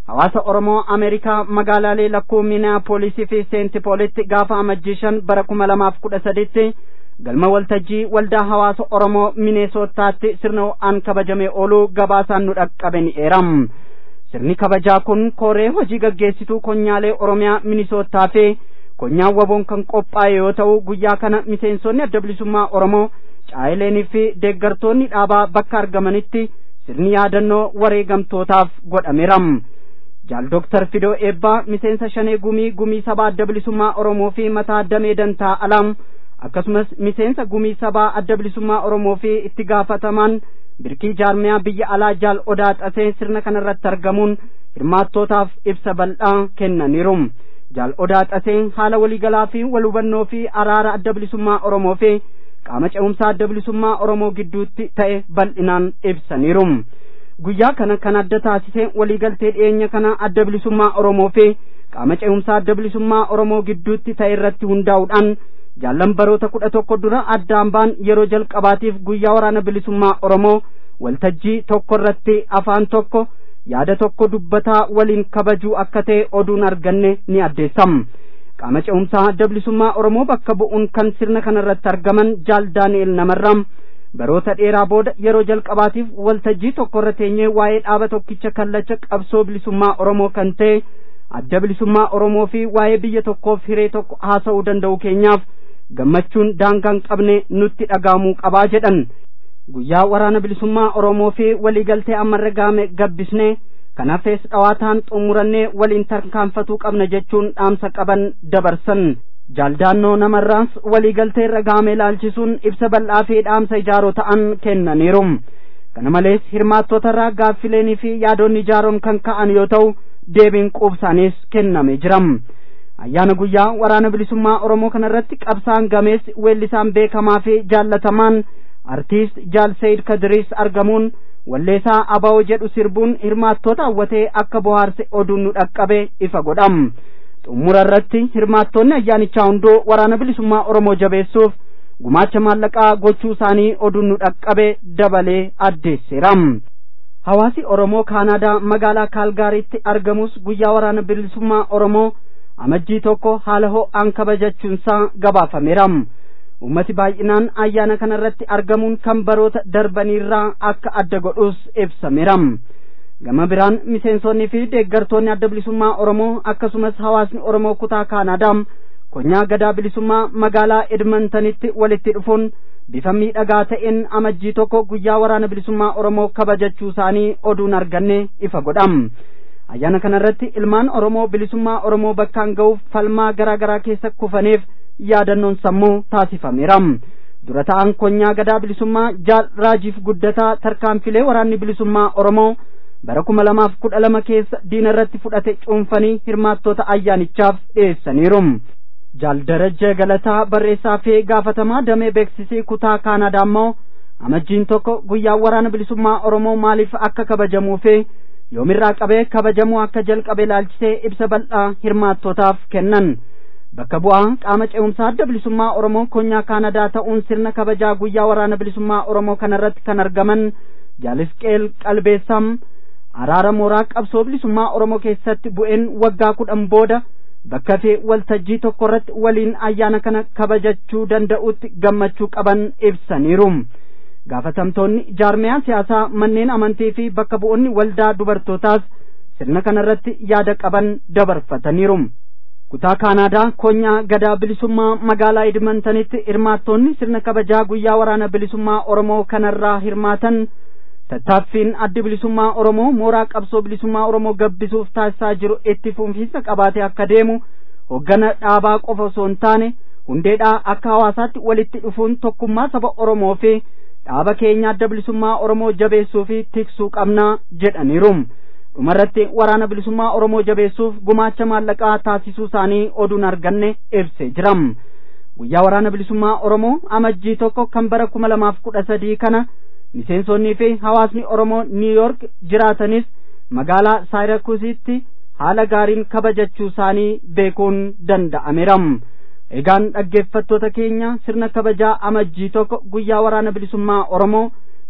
hawaasa oromoo ameerikaa magaalaalee lakkuu miniyaapolisii fi seentipoolitti gaafa amajjii shan bara kuma lamaaf kudha saditti galma waltajjii waldaa hawaasa oromoo mineesootaatti sirna ho'aan kabajamee ooluu gabaasaan nu dhaqqabe ni eeram sirni kabajaa kun kooree hojii gaggeessituu konyaalee oromiyaa minisootaa fi konyaan waboon kan qophaa'e yoo ta'u guyyaa kana miseensonni adda bilisummaa oromoo caayileenii fi deeggartoonni dhaabaa bakka argamanitti sirni yaadannoo wareegamtootaaf godhameeram jaal doktar fidoo eebbaa miseensa shanee gumii gumii sabaa adda bilisummaa oromoo fi mataa damee dantaa alaam akkasumas miseensa gumii sabaa adda bilisummaa oromoo fi itti gaafatamaan birkii jaarmiyaa biyya alaa jaal odaa xasee sirna kanarratti argamuun hirmaattootaaf ibsa bal'aa kennaniiru jaal odaa xasee haala waliigalaa fi wal hubannoo fi araara adda bilisummaa oromoo fi qaama ce'umsaa adda bilisummaa oromoo gidduutti ta'e bal'inaan ibsaniiru guyyaa kana kan adda taasise waliigaltee dhiyeenya kana adda bilisummaa oromoo fi qaama ce'umsaa adda bilisummaa oromoo gidduutti ta'e irratti hundaa'uudhaan jaallan baroota kudha tokko dura addaan baan yeroo jalqabaatiif guyyaa waraana bilisummaa oromoo waltajjii tokko irratti afaan tokko yaada tokko dubbataa waliin kabajuu akka ta'e oduun arganne ni addeessam qaama ce'umsaa adda bilisummaa oromoo bakka bu'uun kan sirna kanarratti argaman jaal daani'el namarraam baroota dheeraa booda yeroo jalqabaatiif waltajjii tokko irra teenyee waa'ee dhaaba tokkicha kallacha qabsoo bilisummaa oromoo kan ta'e adda bilisummaa oromoo fi waa'ee biyya tokkoof hiree tokko haasa'uu danda'u keenyaaf gammachuun daangaan qabne nutti dhagahamuu qabaa jedhan guyyaa waraana bilisummaa oromoo fi waliigaltee ammarra gaame gabbisne kan hafees dhawaataan xumurannee waliin tarkaanfatuu qabna jechuun dhaamsa qaban dabarsan jaaldaannoo namarraas waliigaltee irra gaame ilaalchisuun ibsa bal'aa fi dhaamsa ijaaroo ta'an kennaniiru kana malees hirmaattootarraa gaaffileenii fi yaadonni ijaaroom kan ka'an yoo ta'u deebiin quubsaanis kenname jiram ayyaana guyyaa waraana bilisummaa oromoo kanarratti qabsaan gamees weellisaan beekamaa fi jaallatamaan artiist jaal sayid kadiriis argamuun walleessaa abaa'oo jedhu sirbuun hirmaattoota hawwatee akka bohaarse oduun nu dhaqqabe ifa godham xumura irratti hirmaattoonni ayyaanichaa hunduu waraana bilisummaa oromoo jabeessuuf gumaacha maallaqaa gochuu isaanii oduun nu dhaqqabe dabalee addeesseeram hawaasi oromoo kaanaadaa magaalaa kaalgaariitti argamus guyyaa waraana bilisummaa oromoo amajjii tokko haala ho'aan kabajachuunsaa gabaafameeram ummati baay'inaan ayyaana kanarratti argamuun kan baroota darbaniirraa akka adda godhus ibsameeram gama biraan miseensonnii fi deeggartoonni adda bilisummaa oromoo akkasumas hawaasni oromoo kutaa kaanaadaam konyaa gadaa bilisummaa magaalaa edmontanitti walitti dhufuun bifa miidhagaa ta'een amajjii tokko guyyaa waraana bilisummaa oromoo kabajachuu isaanii oduun arganne ifa godham ayyaana kanarratti ilmaan oromoo bilisummaa oromoo bakkaan ga'uuf falmaa garaa garaa keessa kufaniif yaadannoon sammuu taasifameeram dura ta'an konyaa gadaa bilisummaa jaal raajiif guddataa tarkaanfilee waraanni bilisummaa oromoo bara kuma lamaaf kudha lama keessa diina irratti fudhate cuunfanii hirmaattoota ayyaanichaaf dhiyeessaniiru jaal darajjee galataa barreessaa fi gaafatamaa damee beeksisii kutaa kaanadaa immoo amajjiin tokko guyyaa waraana bilisummaa oromoo maaliif akka kabajamuu fi yoomirraa qabee kabajamuu akka jalqabe ilaalchisee ibsa bal'aa hirmaattootaaf kennan bakka bu'aa qaama ce'umsaa adda bilisummaa oromoo konyaa kaanadaa ta'uun sirna kabajaa guyyaa waraana bilisummaa oromoo kanarratti kan argaman jaalisqeel qalbeessam araara mooraa qabsoo bilisummaa oromoo keessatti bu'een waggaa kudhan booda bakka fi waltajjii tokko irratti waliin ayyaana kana kabajachuu danda'utti gammachuu qaban ibsaniiru gaafatamtoonni jaarmiyaa siyaasaa manneen amantii fi bakka bu'oonni waldaa dubartootaas sirna kanarratti yaada qaban dabarfataniiru kutaa kaanaadaa konyaa gadaa bilisummaa magaalaa edmontanitti hirmaattoonni sirna kabajaa guyyaa waraana bilisummaa oromoo kanarraa hirmaatan tattaaffiin addi bilisummaa oromoo mooraa qabsoo bilisummaa oromoo gabbisuuf taasisaa jiru itti fufiinsa qabaatee akka deemu hoggana dhaabaa qofa osoo hin taane hundeedhaa akka hawaasaatti walitti dhufuun tokkummaa saba oromoo fi dhaaba keenya adda bilisummaa oromoo jabeessuu fi tiksuu qabnaa jedhaniiru dhumarratti waraana bilisummaa oromoo jabeessuuf gumaacha maallaqaa taasisuu isaanii oduun arganne ibsee jiram guyyaa waraana bilisummaa oromoo amajjii tokko kan bara kuma lamaaf kudha sadii kana miseensonnii fi hawaasni oromoo niiyork jiraatanis magaalaa saayirakusitti haala gaariin kabajachuu isaanii beekuun danda'ameeram egaan dhaggeeffattoota keenya sirna kabajaa amajjii tokko guyyaa waraana bilisummaa oromoo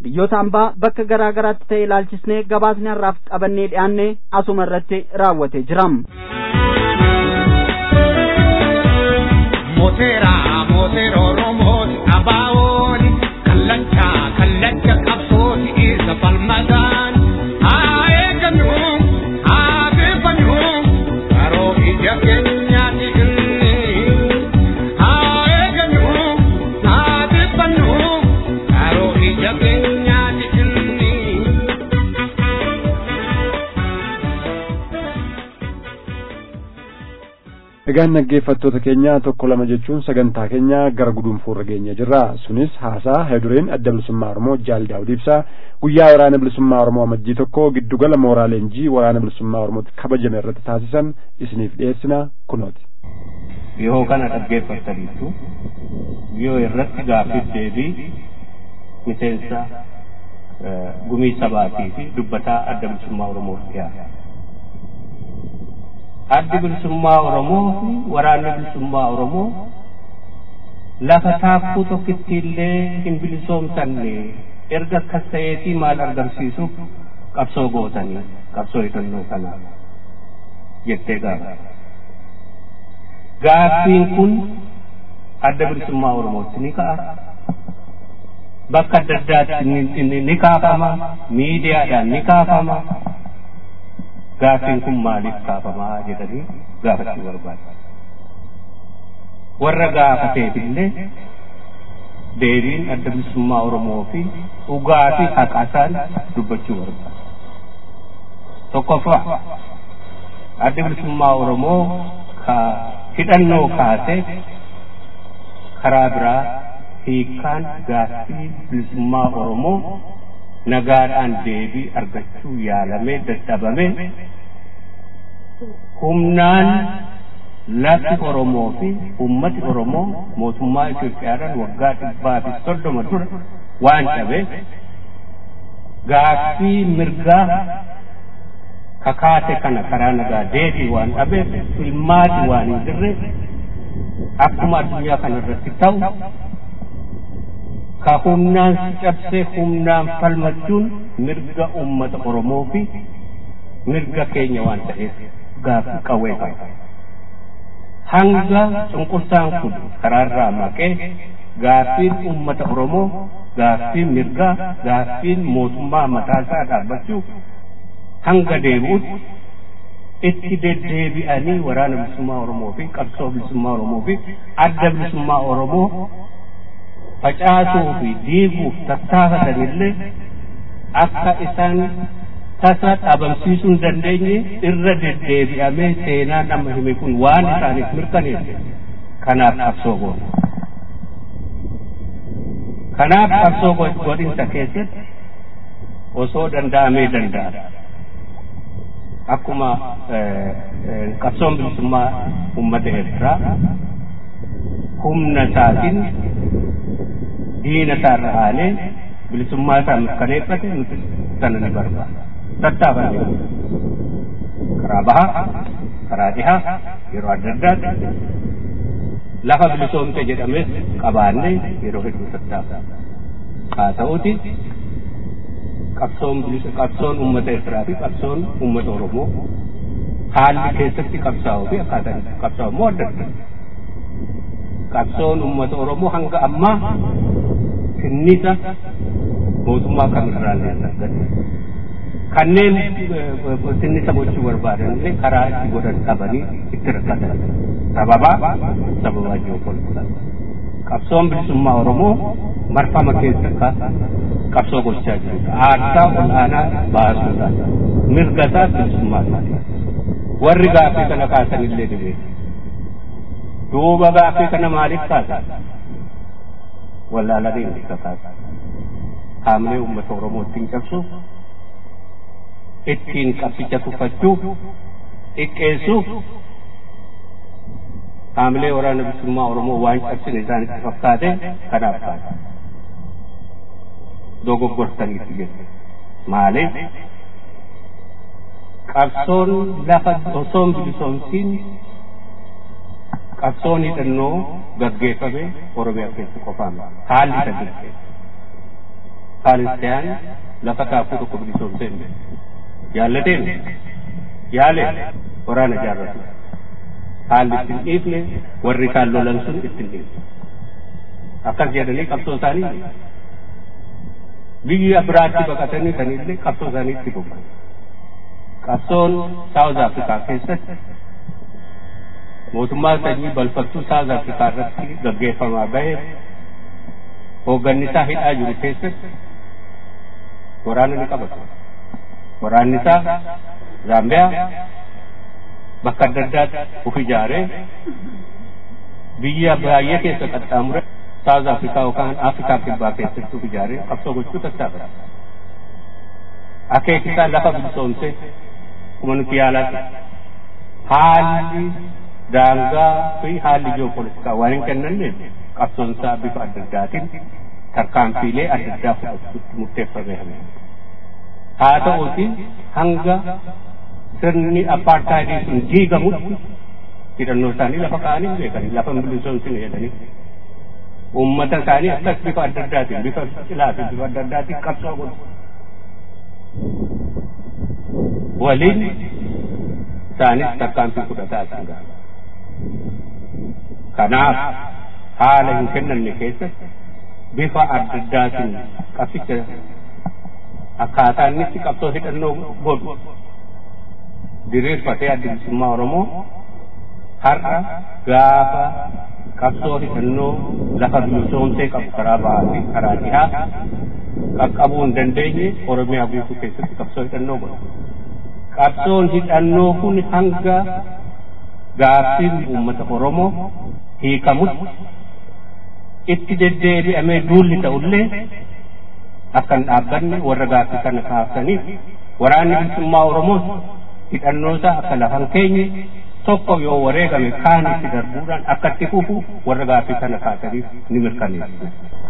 biyyoota hambaa bakka garaa garaatti ta'e ilaalchisnee gabaasni har'aaf qabannee dhiyaanne asuma irratti raawwatee jira. Mooteera mooteera Oromooti abaawooni kallacha kallacha qabsooti isa falmadaan haa eegannu haa beefannu karoo ija keenyaati inni haa eegannu haa beefannu karoo ija keenyaati inni. Egaan dhaggeeffattoota keenya tokko lama jechuun sagantaa keenya gara guduunfuurra geenya jirra. Sunis haasaa heedureen adda bilisummaa Oromoo Jaal Daawud Ibsaa guyyaa waraana bilisummaa Oromoo amajjii tokko giddugala mooraa leenjii waraana bilisummaa Oromootti kabajame irratti taasisan isiniif dhiyeessina kunooti. Yoo kana dhaggeeffattaniitu yoo irratti gaaffiif deebii miseensa gumii sabaatii fi dubbataa adda bilisummaa Oromoof dhiyaata. addi bilisummaa Oromoo fi waraanni bilisummaa Oromoo lafa taakkuu tokkitti illee hin bilisoomsanne erga akkas ta'eetii maal argamsiisuuf qabsoo gootanii qabsoo hidhannoo kanaa jettee gaafa. Gaaffiin kun adda bilisummaa Oromootti ni ka'a. Bakka adda addaatti ni kaafama. Miidiyaadhaan ni kaafama. gaaffiin kun maaliif kaafamaa jedhanii gaafachuu barbaada. Warra gaafateef illee deebiin adda bilisummaa Oromoo fi dhugaa fi haqasaan dubbachuu barbaada. Tokkoffaa adda bilisummaa Oromoo ka hidhannoo kaasee karaa biraa hiikkaan gaaffii bilisummaa Oromoo nagaadhaan deebii argachuu yaalamee dadhabame humnaan lafti Oromoo fi ummati Oromoo mootummaa Itoophiyaadhaan waggaa dhibbaa fi soddoma dura waan cabeef gaaffii mirgaa kakaate kana karaa nagaa deebii waan dhabeef filmaati waan hin jirre akkuma addunyaa kana irratti ta'u ka humnaan si cabsee humnaan falmachuun mirga ummata Oromoo fi mirga keenya waan ta'eef gaaffii qawwee qaba. Hanga cunqursaan kun karaarraa maqee gaaffiin ummata Oromoo gaaffiin mirgaa gaaffiin mootummaa mataasaa dhaabbachuuf hanga deebi'utti itti deddeebi'anii waraana bilisummaa Oromoo fi qabsoo bilisummaa Oromoo fi adda bilisummaa Oromoo facaasuu fi diiguuf tattaafatanillee akka isaan tasa dhabamsiisuu hin dandeenye irra deddeebi'amee seenaan amma hime kun waan isaaniif mirkaneesse kanaaf qabsoo goona. Kanaaf qabsoo godhinsa keessatti osoo danda'amee danda'a. Akkuma qabsoon bilisummaa uummata Eertiraa humna isaatiin diina isaarra aanee bilisummaa isaa mirkaneeffate nuti sana ni barbaada. Tattaafame karaa bahaa, karaa dhihaa, yeroo adda addaatti lafa bilisoomte jedhames qabaannee yeroo hedduu tattaafame. Haa ta'uti qabsoon bilisa qabsoon uummata Eertiraa fi qabsoon uummata Oromoo haalli keessatti qabsaa'uu fi akkaataan qabsaa'u immoo adda adda. Qabsoon uummata Oromoo hanga ammaa tinnisa mootummaa kamirraa illee argate. Kanneen tinnisa gochuu barbaadan illee karaa itti godhan dhabanii itti rakkatan. Sababaa sababaa ji'opolitikaa. Qabsoon bilisummaa Oromoo marfama keessa qabsoo gochaa jirudha. Aarsaa ol'aanaa baasuudhaan mirga isaa bilisummaa isaati. Warri gaaffii kana kaasan illee ni beeku. Duuba gaaffii kana maaliif kaasan? Wallaalanii inni kaasan. Haamlee uummata Oromoo ittiin cabsuuf, ittiin qabsicha tuffachuuf, xiqqeessuuf, haamlee waraana bilisummaa Oromoo waan cabsine isaanitti fakkaate kanaaf kaasan. dogoggortaniitu jechuudha. Maaliif? Qabsoon lafa osoon bilisoomsiin qabsoon hidhannoo gaggeeffame Oromiyaa keessa qofaan haalli isa gaggeessa. paalestiyaan lafa kaafuu tokko bilisoomsee hin jaallateen yaale waraana jaarratu haalli ittiin dhiifne warri kaan lolan sun ittiin dhiifne akkas jedhanii qabsoo isaanii biyya biraatti baqatanii sanillee qabsoo isaanii itti bobba'an qabsoon saawuz afrikaa keessatti mootummaa sanyii balfattuu saawuz afrikaa irratti gaggeeffamaa bahe hooggannisaa hidhaa jiru keessatti waraana ni qabatu waraanni isaa zaambiyaa bakka adda addaatti uf ijaaree biyya baay'ee keessa qaxxaamure saawuz afrikaa yookaan afrikaa kibbaa keessatti uf ijaaree qabsoo gochuu tattaafata akeekisaa lafa bilisoomse kuma nuti yaalaati haalli daangaa fi haalli ji'oopolitikaa waan hin kennanneef qabsoonsaa bifa adda addaatiin tarkaanfiilee adda addaa fudhachuutti murteeffamee haa ta'uuti hanga sirni apartaayidii sun diigamutti hidhannoo isaanii lafa kaa'anii beekanii lafa bilisoomsine jedhanii uummata isaanii akkas bifa adda addaatiin bifa cilaa fi bifa adda addaatiin qabsoo godhu waliin isaanis tarkaanfii fudhataa isaan ga'a kanaaf haala hin kennamne keessatti bifa adda addaatiin qabsicha akkaataa inni itti qabsoo hidhannoo godhu diriirfatee adda bilisummaa Oromoo har'a gaafa qabsoo hidhannoo lafa bilisoomsee qabu karaa bahaa fi karaa dhihaa qaqqabuu hin dandeenye Oromiyaa guutuu keessatti qabsoo hidhannoo godhu. Qabsoon hidhannoo kun hanga gaaffiin uummata Oromoo hiikamutti itti deddeebi'amee duulli ta'ullee akka hin dhaabbanne warra gaaffii kana kaasaniif waraanni bilisummaa Oromoos hidhannoosaa akka lafan keenye tokko yoo wareegame kaan itti darbuudhaan akka itti fufu warra gaaffii kana kaasaniif ni mirkaneessu.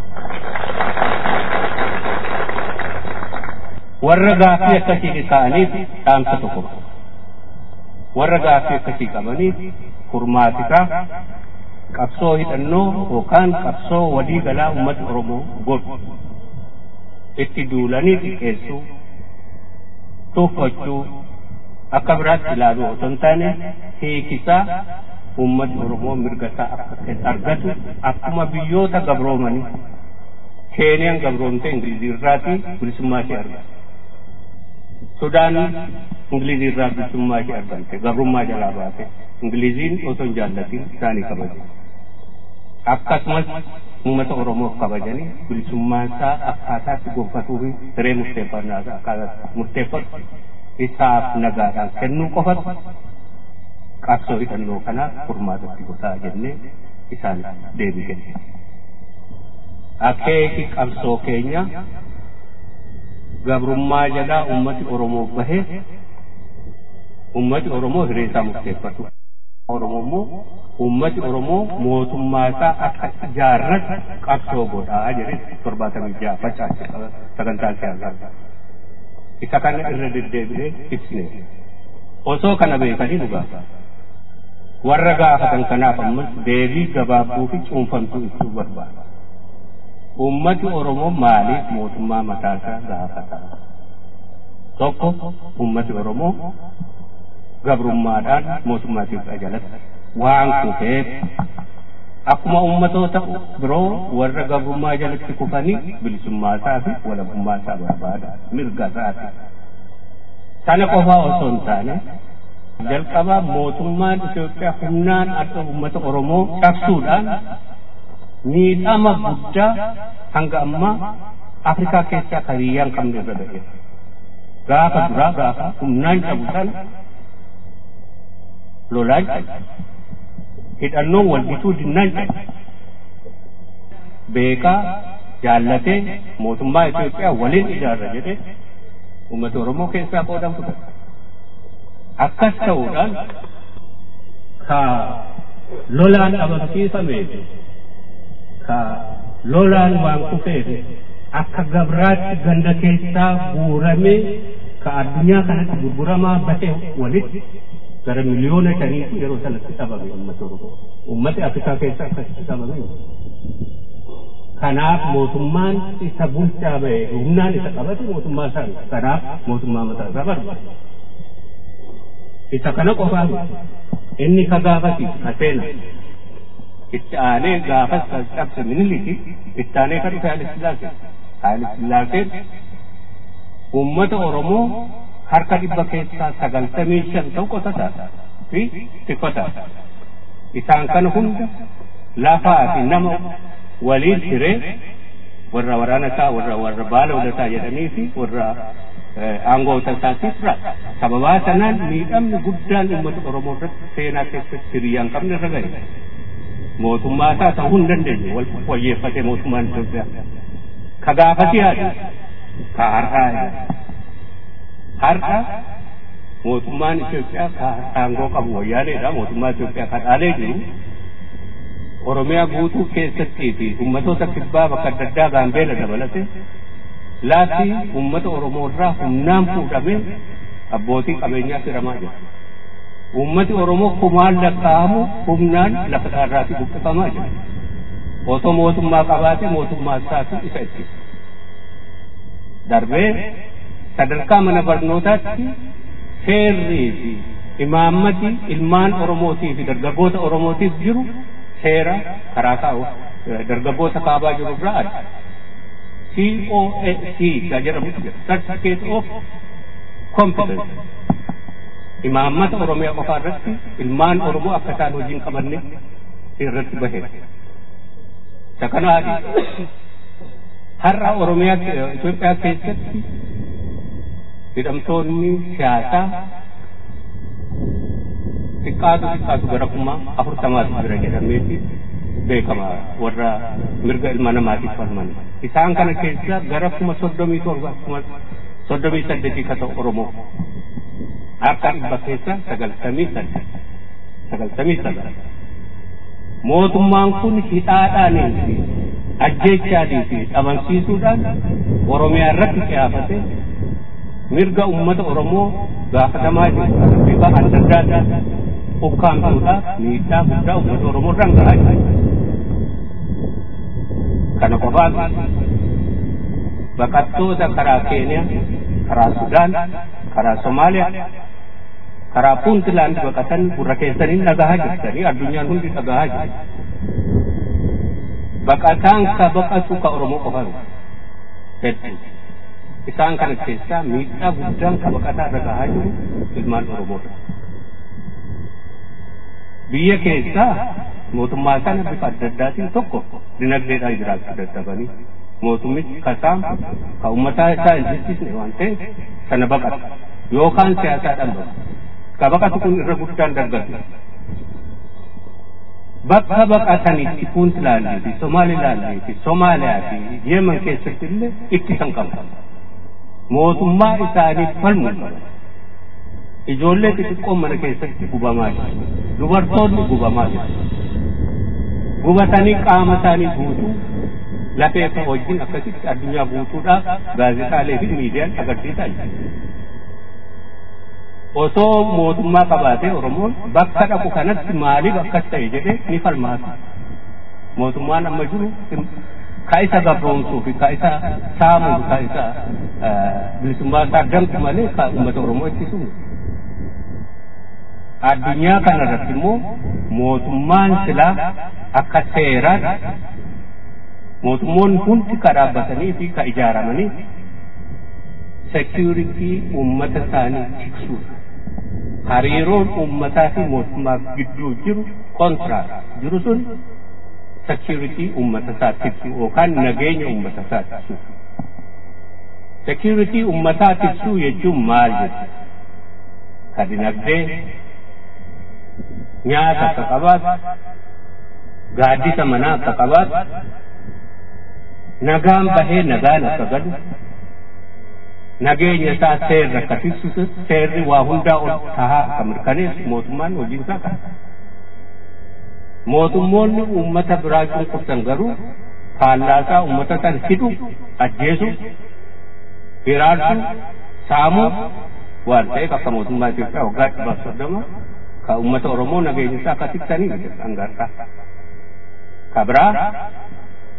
Warra gaaffii akkasii ka'aniif dhaamsa tokko warra gaaffii akkasii qabaniif furmaatisaa qabsoo hidhannoo yookaan qabsoo walii galaa uummata Oromoo godhu itti duulanii xiqqeessuu tuuffachuu akka biraatti ilaaluu otoo hin taane hiikisaa uummatni Oromoo mirga isaa akka argatu akkuma biyyoota gabroomanii Keeniyaan gabroomte Ingilizii irraatii bilisummaa ishee argate. Sudaan Ingilizii irraa bilisummaa ishee argate gabrummaa jalaa baate Ingiliziin osoo hin jaallatiin isaanii kabaje. Akkasumas uummata Oromoof kabajanii bilisummaa isaa akkaataatti gonfatuu fi siree murteeffannaa isaa akkaataatti murteeffatu isaaf nagaadhaan kennuu qofatu qabsoo hidhannoo kanaaf furmaatatti gosaa jennee isaan deebii kenne. Akeeki qabsoo keenya gabrummaa jalaa uummati Oromoo bahee uummati Oromoo hiree isaa murteeffatu. Oromoo immoo uummati Oromoo mootummaa isaa akka ijaarratu qabsoo godhaa jedhee torbaatamii ja'a facaase sagantaa siyaasaa. Isa kana irra deddeebinee ibsine. Osoo kana beekanii dhugaa. Warra gaafatan kanaaf ammas deebii gabaabduu fi cuunfamtuu ibsuu barbaada. Uummati Oromoo maaliif mootummaa mataasaa gaafata? Tokko uummati Oromoo gabrummaadhaan mootummaa Itoophiyaa jalatti waan kufeef akkuma uummatoota biroo warra gabrummaa jalatti kufanii bilisummaa isaa fi walabummaa isaa barbaada mirga isaati. Sana qofaa osoo hin taane jalqabaa mootummaan Itoophiyaa humnaan akka uummata Oromoo cabsuudhaan miidhama guddaa hanga ammaa Afrikaa keessaa hariyyaan qabne irra ga'e. Gaafa duraa gaafa humnaan cabu sana lolaan cabe. Hidhannoon wal bituu dinnaan cabe. Beekaa jaallatee mootummaa Itoophiyaa waliin ijaarra jedhee uummata Oromoo keessaa qoodan fudhate. Akkas ta'uudhaan ka lolaan dhabamsiifamee ka lolaan waan kufeef akka gabraatti ganda keessaa guuramee ka addunyaa kanatti gurguramaa bahe walitti gara miliyoona shaniitu yeroo sanatti dhabame uummata Oromoo. Uummati Afrikaa keessaa akkasitti dhabame. kanaaf mootummaan isa bulchaa ba'e humnaan isa qabate mootummaa isaa kanaaf mootummaa mataa isaa barbaada isa kana qofaa inni ka gaafasiif ka seena itti aanee gaafas ka cabse miniliki itti aanee ka dhufe haali sillaasee haali sillaaseen ummata oromoo harka dhibba keessaa sagaltamii shan ta'u qotataa fi tikfataa isaan kana hunda lafaa fi nama waliin hiree warra waraana isaa warra warra baala ulataa jedhanii fi warra aangoota isaatiif raasa sababaa sanaan miidhamni guddaan uummata oromoo irratti seenaa keessatti hiriyyaan qabne irra gahe mootummaa isaa ta'uu hin dandeenye wal wayyeeffate mootummaan Itoophiyaa ka gaafati haadha ka har'aa har'a mootummaan Itoophiyaa ka aangoo qabu wayyaaneedha mootummaa Itoophiyaa ka dhaalee jiru Oromiyaa guutuu keessattii fi uummatoota kibbaa bakka adda addaa gaambeela dabalate laatti uummata Oromoo irraa humnaan fuudhamee abbootii qabeenyaa firamaa jira. Uummati Oromoo kumaan lakkaa'amu humnaan lafa isaarraatii buqqifamaa jira. Otoo mootummaa qabaate mootummaa isaatu isa ittisa. Darbee sadarkaa mana barnootaatti seerrii fi imaammati ilmaan Oromootii fi dargaggoota Oromootiif jiru seera karaa kaa'u dargaggoota kaabaa jiru irraa adda. COAC ka jedhamutu jira. Certificate of Competence. Imaammata Oromiyaa qofaa irratti ilmaan Oromoo akka isaan hojiin qabanne irratti bahe. Isa kana adii. Har'a Oromiyaa Itoophiyaa keessatti hidhamtoonni siyaasaa xiqqaatu xiqqaatu gara kuma afurtamaatu jira jedhameeti beekama warra mirga ilma namaatiif falman isaan kana keessa gara kuma soddomii torba kuma soddomii saddeetii ka ta'u oromoo akka dhibba keessa sagaltamii saddeet sagaltamii sagal mootummaan kun hidhaadhaanii fi ajjeechaatii fi dhabamsiisuudhaan oromiyaa irratti qiyaafate mirga ummata oromoo gaafatamaa jiru bifa adda addaa ukkaamsuudhaaf miidhaa guddaa ummata oromoo irraan gahaa jira. Kana qofaan baqattoota karaa Keeniyaa, karaa Sudaan, karaa Somaaliyaa, karaa Puuntilaand baqatan gurra keessanii dhagahaa jirtanii addunyaan hundi dhagahaa jira. Baqataan ka baqatu ka Oromoo qofaan hedduu. Isaan kana keessaa miidhaa guddaan ka baqataa irra gahaa jiru ilmaan Oromoodha. biyya keessaa mootummaa sana bifa adda addaatiin tokko dinagdeedhaan jiraachuu dadhabanii mootummichi kasaam ka ummataa isaa hin jechisne waan ta'eef sana baqata yookaan siyaasaadhaan baqata ka baqatu kun irra guddaan dargatu bakka baqatanitti puuntilaandii fi somaalilaandii fi somaaliyaa fi yeeman keessatti illee ittisan qabu mootummaa isaaniif falmuu qaban ijoollee xixiqqoo mana keessatti gubamaa jiru dubartoonni gubamaa jiru gubatanii qaama isaanii guutuu lafee akka wajjin akkasitti addunyaa guutuudhaaf gaazexaalee fi miidiyaan agarsiisaa jiru osoo mootummaa qabaatee oromoon bakka dhaqu kanatti maaliif akkas ta'e jedhee ni falmaata mootummaan amma jiru ka isa gabroomsuu fi ka isa saamuu fi ka isa bilisummaa isaa danqu malee ka uummata oromoo ittisuun addunyaa kana irratti immoo mootummaan silaa akka seeraatti mootummoonni hundi ka dhaabbatanii fi ka ijaaramanii sekiuritii uummata isaanii tiksuudha. Hariiroon uummataa fi mootummaa gidduu jiru kontiraat jiru sun sekiuritii uummata isaa tiksu yookaan nageenya uummata isaa tiksu. Sekiuritii uummataa tiksuu jechuun maal jechuudha? Ka dinagdee nyaata akka qabaatu gaaddisa manaa akka qabaatu nagaan bahee nagaan akka galu nageenya isaa seerri akka tiksu seerri waa hundaa ol tahaa akka mirkaneessu mootummaan hojii isaa qaba. Mootummoonni uummata biraa cunqursan garuu faallaasaa uummata san hidhu ajjeesu hiraarsu saamuu waan ta'eef akka mootummaa Itoophiyaa waggaa dhibbaaf soddoma ka ummata oromoo nageenya isaa akka tiksanii angarra ka biraa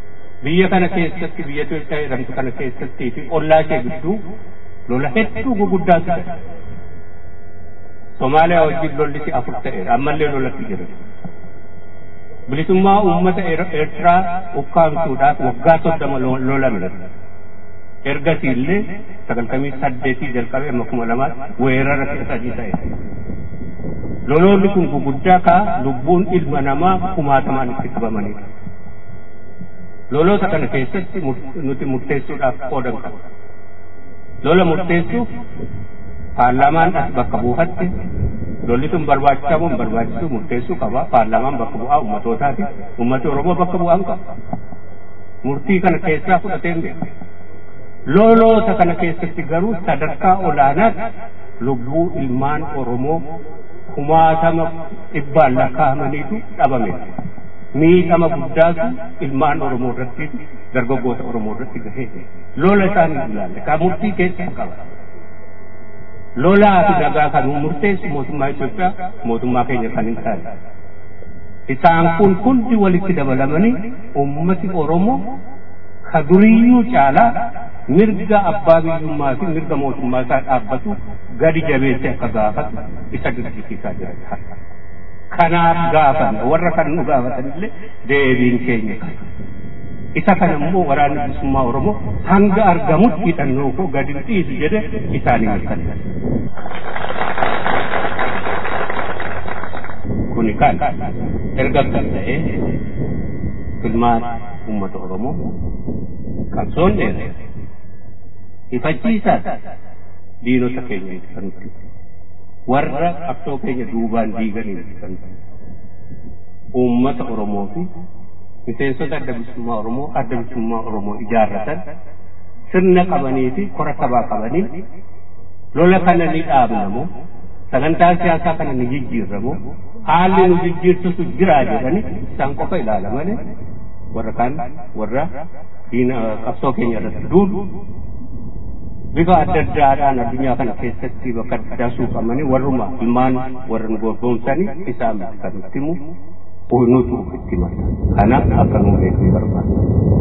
biyya kana keessatti biyya Itoophiyaa jedhamtu kana keessattii fi ollaa ishee gidduu lola hedduu guguddaatu ta'e. Somaaliyaa wajjin lolli afur ta'eera ammallee lolatti jira. Bilisummaa uummata Eertiraa ukkaamsuudhaaf waggaa soddoma lolamne. Ergasii illee sagaltamii saddeetii jalqabee amma kuma lamaatti weerara kudha sadii ta'e. Loloonni kun guguddaa kaa lubbuun ilma namaa kumaatamaan itti qabamanidha. Loloota kana keessatti nuti murteessuudhaaf qoodan qaba. Lola murteessuuf paarlaamaan as bakka buufatti lolli sun barbaachisaa moo hin barbaachisu murteessuu qaba. Paarlaamaan bakka bu'aa ummatootaati. Ummati Oromoo bakka bu'aa hin qabu. Murtii kana keessaa fudhateen beeku. Loloota kana keessatti garuu sadarkaa olaanaatti lubbuu ilmaan Oromoo kumaatama dhibbaan lakkaa'amaniitu dhabame. Miidhama guddaatu ilmaan Oromoo irratti dargaggoota Oromoo irratti gahee lola isaanii ilaalle kan murtii keessa qaba. Lolaa fi nagaa kan murteessu mootummaa Itoophiyaa mootummaa keenya kan hin taane. Isaan kun hundi walitti dabalamanii ummati Oromoo ka duriyyuu caalaa mirga abbaa biyyummaa fi mirga mootummaa isaa dhaabbatu gadi jabeesse akka gaafatu isa dirqisiisaa jira. Kanaaf gaafan warra kan nu gaafatan illee deebiin keenya kana. Isa kana immoo waraanni bilisummaa Oromoo hanga argamutti hidhannoo koo gadi dhiisu jedhe isaanii mirkaneessa. Kuni kan erga kan ta'ee filmaata uummata Oromoo qabsoon dheeraa ifachiisaa diinota keenya kan nuti warra qabsoo keenya duubaan diiganiin kan uummata Oromoo fi miseensota adda bilisummaa Oromoo adda bilisummaa Oromoo ijaarratan sirna qabanii fi kora sabaa qabanii lola kana ni dhaabnamoo sagantaa siyaasaa kana ni jijjiirramoo haalli nu jijjiirsisu jiraa jedhani isaan qofa ilaala malee warra kaan warra diina qabsoo keenya irratti duulu bifa adda addaadhaan addunyaa kana keessatti bakka addaa suuqamanii warruma ilmaan warra nu gorgomsanii isaan kan nutti himu nutu itti mata kana akka nu beeknu barbaada.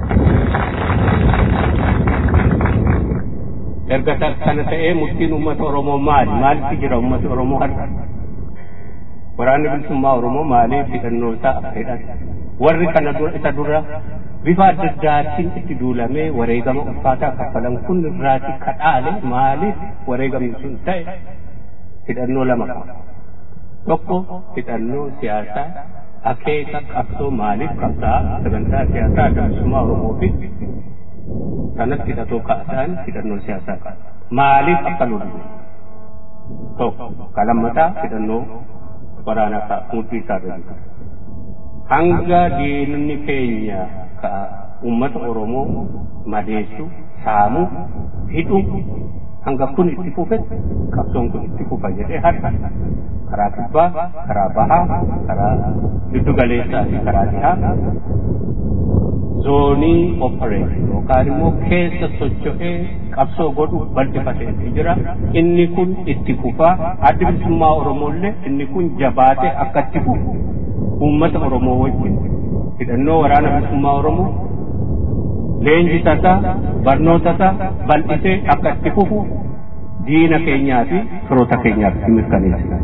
Erga kana ta'ee murtiin uummata Oromoo maali? Maalitti jira uummata Oromoo har'a? Waraanni bilisummaa Oromoo maaliif hidhannoo isaa hidhan? Warri kana dura isa dura bifa adda addaatiin itti duulamee wareegama ulfaataa kaffalan kun irraati kadhaale maaliif wareegamni sun ta'e hidhannoo lama qaba. Tokko hidhannoo siyaasaa akeeka qabsoo maaliif qabsaa sagantaa siyaasaa adda bilisummaa Oromoo fi sanatti hidhatoo kaa'atan hidhannoo siyaasaa qaba. Maaliif akka lollu? Tokko kalammataa hidhannoo waraanaa ka'a murtii isaa irra hanga diinonni keenya ka ummata Oromoo madeessu saamu hidhu hanga kun itti fufe qabsoon kun itti fufa jedhee har'a karaa kibbaa karaa bahaa karaa giddu galeessaa fi karaa dhihaa zoonii opereeshin yookaan immoo keessa socho'ee qabsoo godhu bal'ifateetu jira inni kun itti fufaa addi bilisummaa Oromoollee inni kun jabaatee akka itti fufu uummata Oromoo wajjin hidhannoo waraana bilisummaa Oromoo leenjisa isaa barnoota isaa bal'isee akka itti fufu diina keenyaa fi firoota keenyaaf mirkaneessa.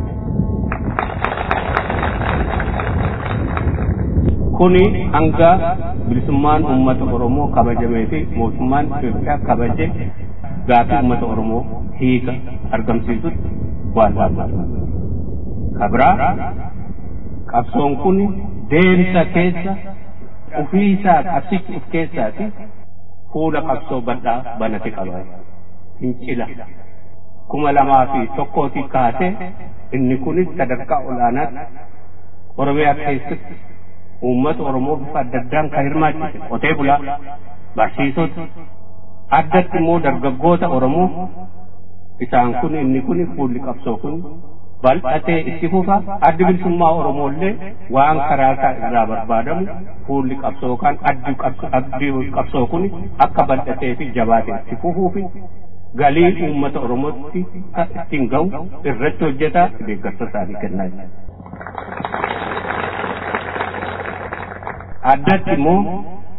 Kuni hanga bilisummaan uummata Oromoo kabajamee fi mootummaan Itoophiyaa kabaje gaafii uummata Oromoo hiika argamsiisutti waan barbaadu. Kabraa qabsoon kun deemsa keessa ufiisaa qabsichi uf keessaati fuula qabsoo bal'aa banate qaba fincila kuma lamaa fi tokkootii kaasee inni kunis sadarkaa olaanaatti oromiyaa keessatti uummata oromoo bifa adda addaan kan hirmaachise qotee bulaa barsiisota addatti immoo dargaggoota oromoo isaan kun inni kun fuulli qabsoo kun bal'atee itti fufa addi bilisummaa oromoollee waan karaa isaa irraa barbaadamu fuulli qabsoo kan addi qabsoo kun akka bal'atee fi jabaatee itti fufuu fi galii uummata oromootti ittiin ga'u irratti hojjetaa deeggarsa isaanii kennaa jira. addatti immoo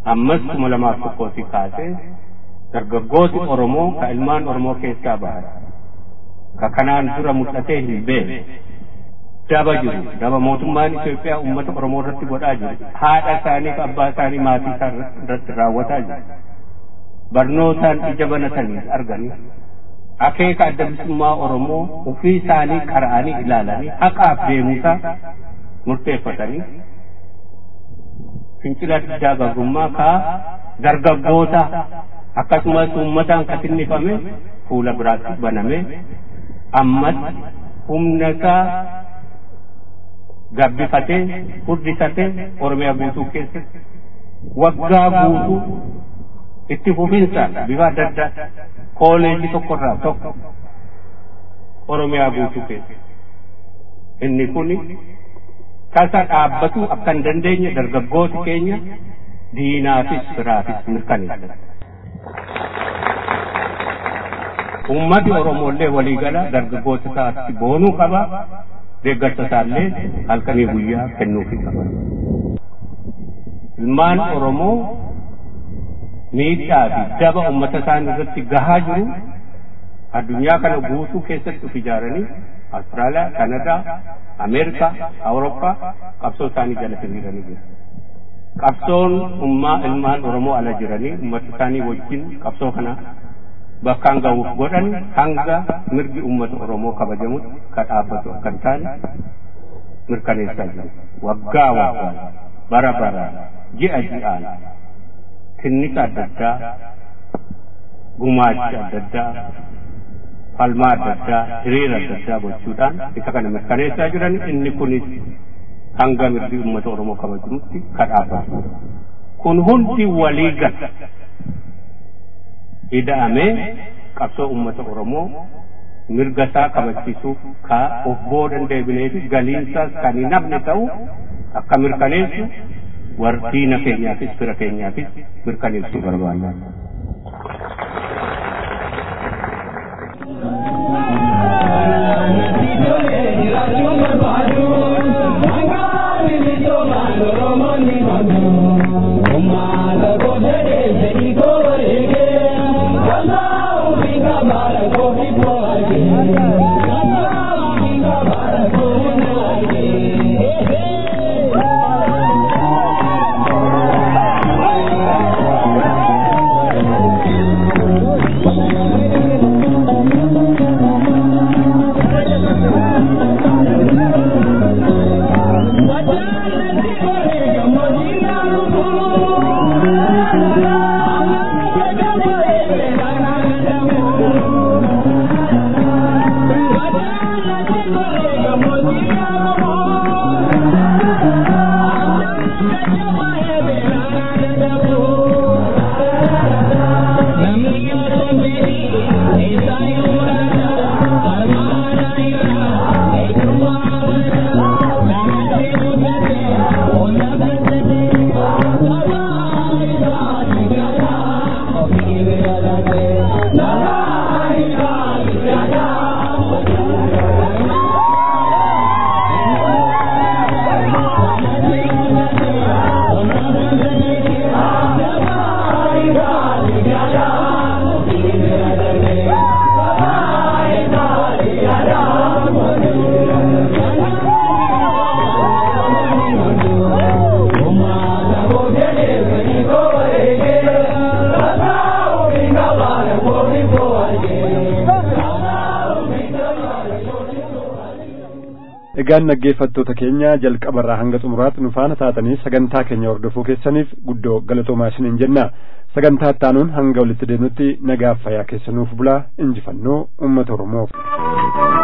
ammas kuma lamaaf tokkootii kaasee dargaggooti Oromoo ka ilmaan Oromoo keessaa bahan ka kanaan dura mul'atee hin beekne daba jiru daba mootummaan Itoophiyaa uummata Oromoo irratti godhaa jiru haadha isaanii fi abbaa isaanii maatii isaa irratti raawwataa jiru barnootaan ija banatanii arganii akeeka adda bilisummaa Oromoo ofii isaanii qara'anii ilaalanii haqaaf deemuusaa murteeffatanii fincila diddaa gabrummaa kaa dargaggoota akkasumas uummataan katinnifame fuula biraatti baname ammas humna isaa gabbifatee furdisatee oromiyaa guutuu keessatti waggaa guutuu itti fufinsaan bifa adda addaa kooleejii tokkorraa tokko oromiyaa guutuu keessa inni kuni tasa dhaabbatu akka hin dandeenye dargaggooti keenya diinaafis firaafis mirkaneessa. Uummati Oromollee waliigala dargaggoota isaatti boonuu qaba. Deeggarsa isaallee halkanii guyyaa kennuufii qaba. Ilmaan Oromoo miidhaa fi daba uummata isaanii irratti gahaa jiru addunyaa kana guutuu keessatti of ijaaranii Austraaliyaa, Kanadaa, Ameerikaa, Awurooppaa qabsoo isaanii jala hiriiranii jiru. Qabsoon ummaa ilmaan Oromoo ala jiranii uummata isaanii wajjin qabsoo kana bakkaan ga'uuf godhan hanga mirgi uummata Oromoo kabajamutti ka dhaabbatu akka hin taane mirkaneessaa jiru. Waggaa waggaan bara baraan ji'a ji'aan tinnisa adda addaa gumaacha adda addaa falmaa adda addaa hiriira adda addaa gochuudhaan isa kana mirkaneessaa jiran inni kunis hanga mirgi uummata Oromoo kabajamutti ka dhaabbatu. Kun hundi walii gala. ida'amee qabsoo uummata Oromoo mirga isaa kabachiisuuf ka of boodan deebinee fi galiinsaas kan hin hafne ta'u akka mirkaneessu wardiina keenyaafis fira keenyaafis mirkaneessuu barbaanna. egaan dhaggeeffattoota keenya jalqabarraa hanga xumuraatti nu faana taatanii sagantaa keenya hordofuu keessaniif guddoo galatoomaa isiniin jenna sagantaa ittaanuun hanga walitti deemnutti nagaaf fayyaa keessanuuf bulaa injifannoo uummata oromoof.